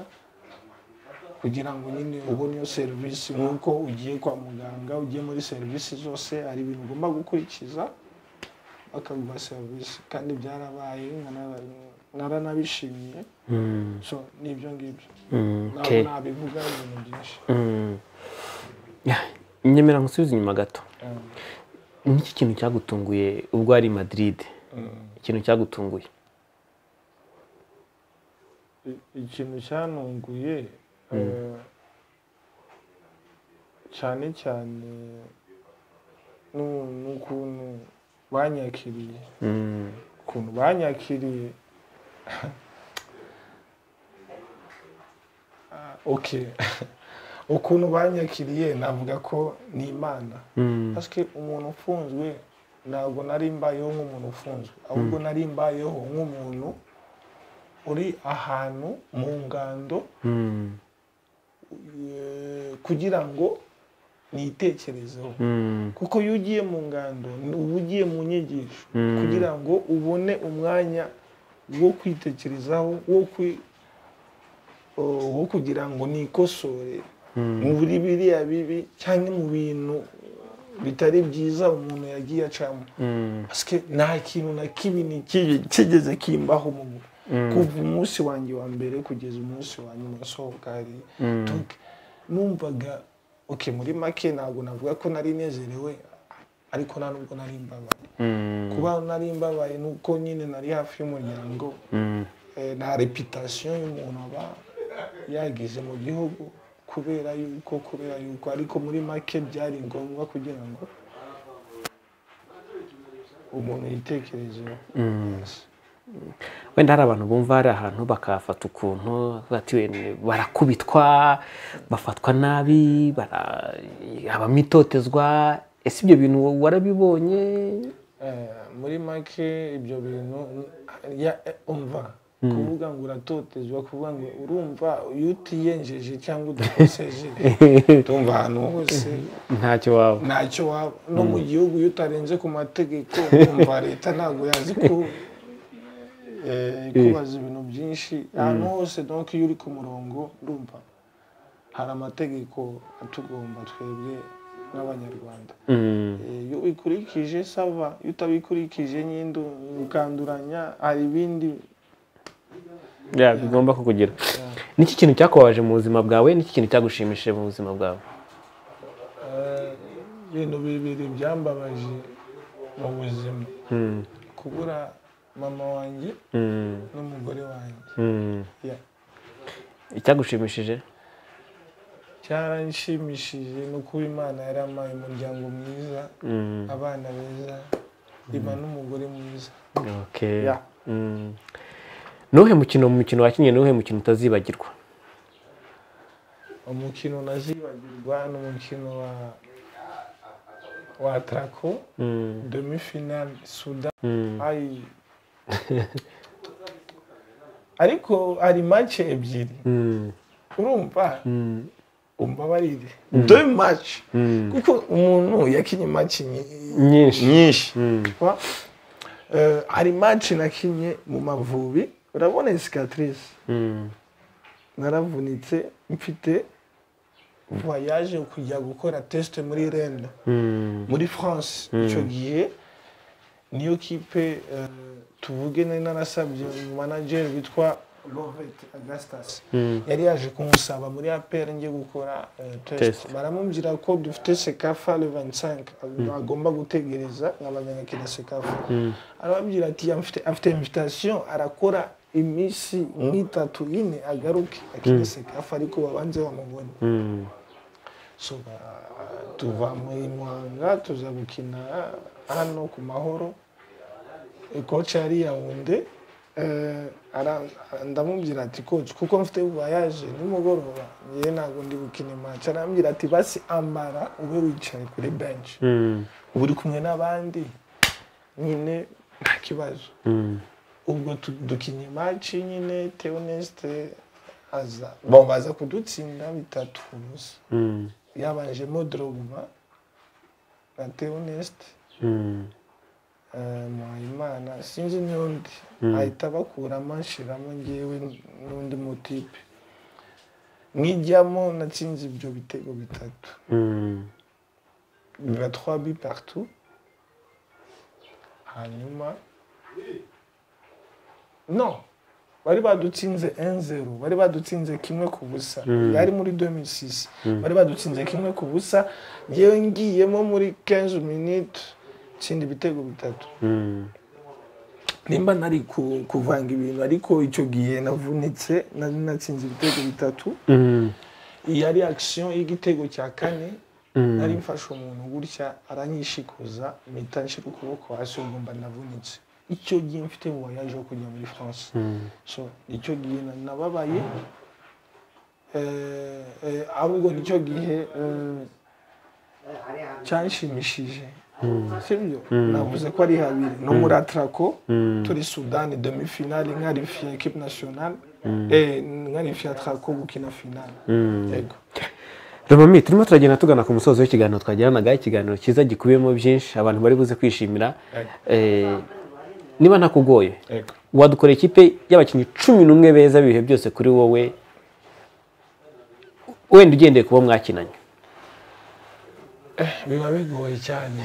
S1: kugira ngo nyine ubone iyo serivisi nk'uko ugiye kwa muganga ugiye muri serivisi zose hari ibintu ugomba gukurikiza bakaguha serivisi kandi byarabaye nkana- naranabishimiye so ni ibyo ngibyo ntabwo
S2: okay.
S1: nabivuga ibintu byinshi
S2: Yeah, nyemera nkusubize inyuma gato niki kintu cyagutunguye ubwo wari i madrid ikintu cyagutunguye
S1: I- ikintu cyantunguye eh, cyane cyane nu- n'ukuntu banyakiriye ukuntu banyakiriye Ah, okay ukuntu banyakiriye navuga ko ni imana Parce que umuntu ufunzwe ntabwo nari mbayeho nk'umuntu ufunzwe ahubwo nari mbayeho nk'umuntu uri ahantu mu ngando eh, kugira ngo nitekerezeho kuko iyo ugiye mu ngando ni- uba ugiye mu nyigisho kugira ngo ubone umwanya wo kwitekerezaho wo kwi- o- wo kugira ngo nikosore mu buri biriya bibi cyangwa mu bintu bitari byiza umuntu yagiye acamo Parce que nta kintu na kibi ni kibi kigeze kimbaho mu kuva umunsi wanjye wa mbere kugeza umunsi wa nyuma nsohoka hari Donc, numvaga ok muri make ntabwo navuga ko nari nezerewe ariko nta nubwo nari mbabaye kuba nari mbabaye ni uko nyine nari hafi y'umuryango eh, nta reputasiyo y'umuntu aba yagize mu gihugu kubera yuko kubera yuko ariko muri make byari ngombwa kugira ngo umuntu yitekerezeho Yes.
S2: wenda hari abantu bumva hari ahantu bakahafata ukuntu bati wenda barakubitwa bafatwa nabi bara- habamo itotezwa ese ibyo bintu warabibonye
S1: Eh, muri make ibyo bintu ya eh, umva kuvuga ngo uratotezwa kuvuga ngo urumva iyo utiyenjeje cyangwa udakoseje tumva ahantu hose
S2: ntacyo waba
S1: ntacyo waba no mu gihugu iyo utarenze ku mategeko umva leta ntabwo yazi ko eh, kubaza ibintu byinshi ahantu hose donc iyo uri ku murongo ndumva hari amategeko atugomba twebwe n'abanyarwanda Eh, iyo ubikurikije sava iyo utabikurikije nyine ukanduranya hari ibindi
S2: Ya, bigomba kukugira niki kintu cyakubabaje mu buzima bwawe niki kintu cyagushimishije mu buzima bwawe
S1: eh, ibintu bibiri byambabaje mu buzima kubura mama wanjye
S2: Mm,
S1: n'umugore wanjye
S2: mm.
S1: Yeah.
S2: icyagushimishije
S1: cyaranshimishije ni ukuba imana yarampaye umuryango mwiza
S2: Mm,
S1: abana beza iba n'umugore mwiza
S2: okay.
S1: Yeah.
S2: Mm. nuwuhe mukino mu mukino wakinnye nuwuhe mukino utazibagirwa
S1: umukino nazibagirwa ni umukino wa wa trako
S2: Mm,
S1: demi finale sudan
S2: mm,
S1: Ayi. ariko hari mace ebyiri
S2: mm,
S1: urumva
S2: mm,
S1: umbabarire demi mace
S2: mm.
S1: kuko umuntu yakinnye mace nyi-
S2: nyinshi
S1: nyinshi
S2: Mm,
S1: Wa- eh, hari maci nakinnye mu mavubi urabona cicatrice
S2: mm,
S1: naravunitse mfite voyage kujya gukora test muri renda
S2: mm,
S1: muri france icyo gihe niyo kipe eh, tuvuge nari narasabye manager witwa Lovett Augustus
S2: mm,
S1: yari yaje kumusaba muri APR ngiye gukora eh, test
S2: Test.
S1: baramubwira ko dufite sekafa le 25 agomba gutegereza nkabanyagakira sekafa arababwira ati "Afite- afite invitation arakora iminsi nk'itatu ine agaruke akina sekafa ariko babanze bamubone
S2: mm.
S1: so ba- tuva mu Muhanga tuza gukina hano ku mahoro koci yari yawunde ndamubwira ati koci kuko mfite voyage nimugoroba ngewe ntabwo ndi gukina imanca arambwira ati basi ambara ube wicaye kuri benshi
S2: Mm,
S1: uba uri kumwe n'abandi nyine nta kibazo
S2: mm,
S1: ubwo tu- dukinnye imanci nyine teonesite aza bo baza kudutsinda bitatu ku busa
S2: mm,
S1: yabanjemo Drogba na Theonest
S2: mm,
S1: eh, Muhayimana sinzi n'undi ahita bakuramo nshiramo ngewe n'undi mutipe nkijyamo natsinze ibyo bitego bitatu
S2: mm.
S1: biba trois bi partout hanyuma no bari badutsinze 1-0 bari badutsinze kimwe ku busa yari muri 2006 bari badutsinze kimwe ku busa ngewe ngiyemo muri 15 minutes nshinda ibitego bitatu
S2: Mm,
S1: nimba nari ku- kuvanga ibintu ariko icyo gihe navunitse nari natsinze ibitego bitatu
S2: mm,
S1: iyi yari action y'igitego cya kane nari mfashe umuntu gutya aranyishikuza mpita nshyira ukuboko hasi ubwo mba navunitse icyo gihe mfite voyage yo kujya muri france so icyo gihe nababaye eh, eh, ahubwo nicyo gihe eh, cyanshimishije sibyo navuze ko ari habiri no muri atrako turi sudani demi finale nkarifiye ekipe nationale eh, nkarifiye atrako gukina finale yego
S2: Romami turimo turagenda tugana ku musozo w'ikiganiro twagiranaga ikiganiro cyiza gikubiyemo byinshi abantu bari buze kwishimira Eh, niba ntakugoye
S1: yego
S2: wadukorera ikipe y'abakinnyi cumi n'umwe beza ibihe byose kuri wowe wenda ugendeye kuba mwakinanye
S1: biba bigoye cyane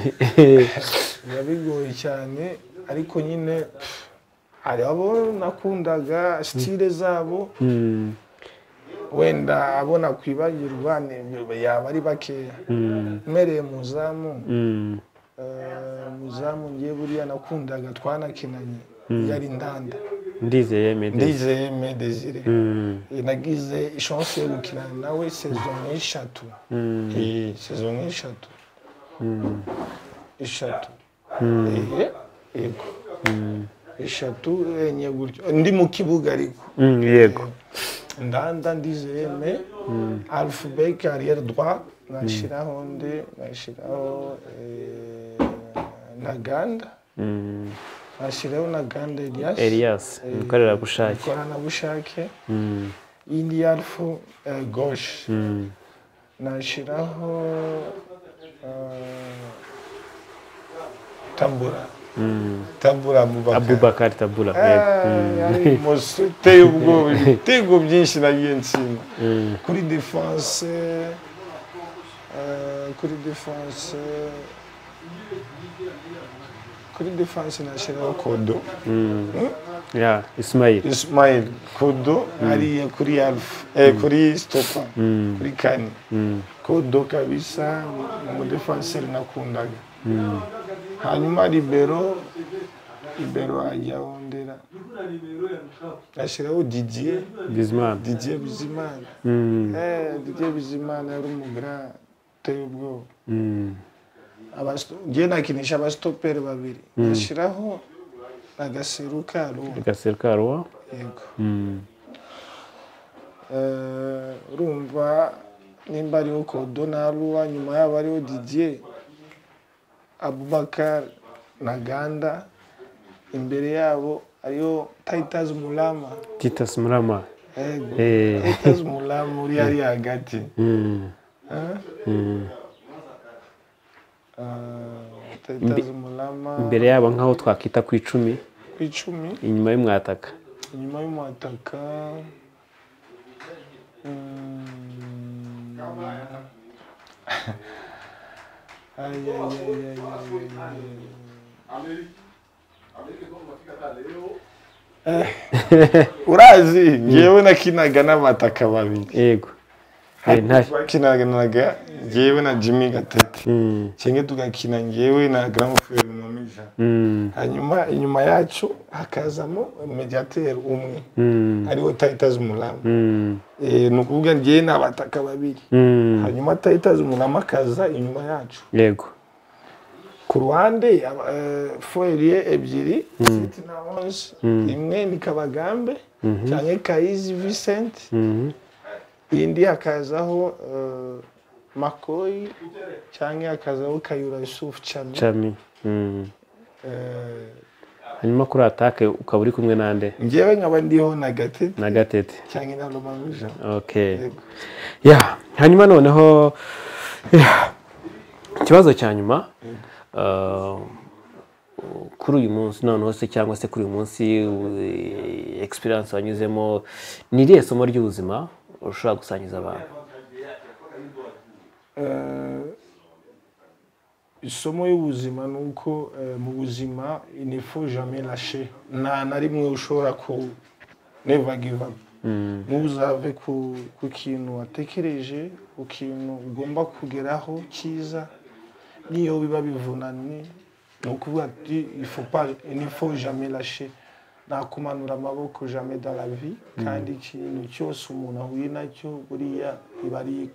S1: biba bigoye cyane ariko nyine pff, hari abo nakundaga sitire zabo wenda abo nakwibagirwa ni- yaba ari bakeya mpereye mu zamu
S2: Mm,
S1: eh, mu zamu ngiye buriya nakundaga twanakinanye yari ndanda
S2: ndizeye mede
S1: ndizeye me desire nagize ishonse yo gukinana nawe sezo nk'eshatu Eh, sezo nk'eshatu eshatu Eh, yego eshatu enye gutyo ndi mu kibuga ariko
S2: yego
S1: ndanda ndizeye me alfubek arrière droit nashyiraho nde nashyiraho eh, ntaganda
S2: Mm,
S1: nashyiraho ntaganda elias
S2: elias umukorerabushake
S1: ikoranabushake
S2: Mm,
S1: indi yarfu goshe
S2: mm,
S1: nashyiraho eh, tabura tabura mubaka
S2: abubakar tabula yego.
S1: mose uteye ubwoba ibitego byinshi nagiye nsinda kuri defanse eh, kuri defanse kuri defanse nashyiraho kodo
S2: ya ismayili
S1: ismail kodo hariya kuri alf eh, kuri stopa kuri kani kodo kabisa umudefanseri nakundaga hanyuma libero libero ajyaho ndera ashyiraho didier
S2: bizimana
S1: didier bizimana eh, didier bizimana yari umugra uteye ubwoba Abasto- ngiye nakinisha abasitoperi babiri nashyiraho agaseru karuwa
S2: agasero karuwa
S1: yego
S2: Mm,
S1: Eh, urumva nimba ariho kodo na ruwa nyuma yabo ariho didier abubakar na ganda imbere yabo ariho taitas mulama
S2: titus murama
S1: Yego,
S2: Eh.
S1: Titus mulama uri ari hagati
S2: Mm,
S1: Eh?
S2: mm.
S1: Eh, taitas mulama
S2: imbere yabo nk'aho twakwita ku icumi
S1: ku icumi
S2: inyuma y'umwataka
S1: inyuma y'umutaka mm, ay, ay, ay, ay, ay, ay. Eh, urazi ngewe nakinaga n'amataka babiri
S2: yego Eh, nta-
S1: bakinanaga ngewe na jimmy gatete
S2: Mm,
S1: cyangwa tugakina ngewe na gramoferi mumija
S2: mm,
S1: hanyuma inyuma yacu hakazamo mediateri umwe
S2: mm,
S1: ariwo tayitazi umurama
S2: mm,
S1: ni ukuvuga ngewe ni abataka babiri
S2: mm.
S1: hanyuma tayitazi umurama akaza inyuma yacu
S2: yego
S1: ku ruhande aba- eh, foyeriye ebyiri siti na onse imwe ni kabagambe cyane kayizi visenti
S2: Mhm.
S1: indi hakazaho eh, makoyi cyangwa hakazaho kayura yusufu cyane
S2: cami Mm. hanyuma kuri atake ukaba uri kumwe n'ande
S1: ngewe nkaba ndiho na gatete
S2: na gatete
S1: cyangwa na romamija
S2: okay
S1: Yego.
S2: ya hanyuma noneho ya, ikibazo cya nyuma uh, kuri uyu munsi noneho se cyangwa se kuri uyu munsi uh, experience wanyuzemo ni irihe somo ry'ubuzima ushobora gusangiza abantu
S1: Eh, isomo y'ubuzima ni uko eh, mu buzima inefo jamais lâcher nta na rimwe ushobora ku never give up ntuzave ku, ku kintu watekereje ku kintu ugomba kugeraho cyiza n'iyo biba bivunanye ni ukuvuga ati "Faut pas- il ne faut jamais lâcher nta kumanura amaboko jamais dans la vie kandi ikintu cyose umuntu ahuye nacyo buriya iba ari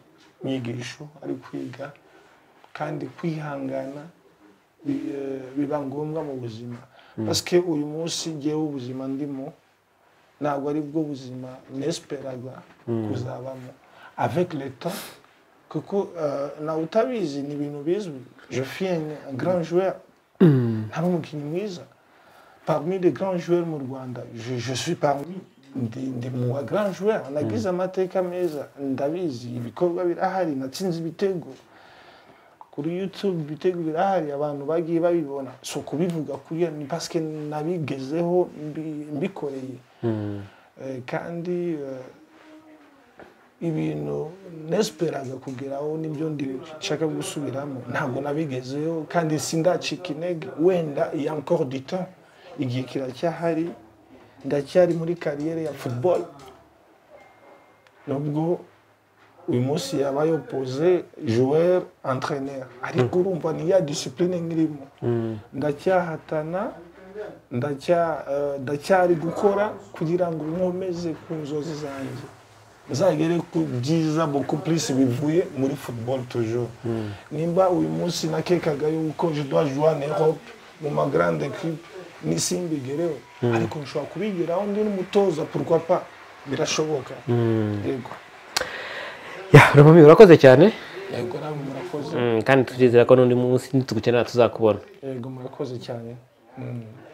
S1: inyigisho ari kwiga kandi kwihangana bi- biba ngombwa mu buzima pasike uyu munsi ngewe ubuzima ndimo ntabwo ari bwo buzima nesiperaga kuzabamo avec le temps kuko eh, nawe utabizi ni ibintu bizwi jofiene grand joueur ntari umukinnyi mwiza parmi les grands joueurs mu rwanda je, je suis parmi ndi, ndi mu wa grand joueur nagize amateka meza ndabizi ibikorwa birahari natsinze ibitego kuri youtube ibitego birahari abantu bagiye babibona so kubivuga kuri ni paske nabigezeho mbi- mbikoreye Eh, kandi eh, ibintu nesiperaga kugeraho nibyo ndi nshaka gusubiramo ntabwo nabigezeho kandi sindacika intege wenda iya encore du temps igihe kiracyahari ndacyari muri kariyere ya football nubwo uyu munsi yaba yopoze joueur entraîneur ariko urumva ni ya discipline nkirimo ndacyahatana ndacya- eh, ndacyari gukora kugira ngo nkomeze ku nzozi zanjye nzagere ku byiza beaucoup plus bivuye muri football toujours nimba uyu munsi nakekaga yuko je dois jouer en Europe mu ma grande equipe nisimbigereho ariko nshobora kubigeraho ndi n'umutoza pourquoi pas birashoboka yego
S2: rumami urakoze cyane
S1: yego namwe murakoze
S2: kandi turizera ko n'undi munsi nitugukenera tuzakubonaho
S1: yego murakoze cyane Mm.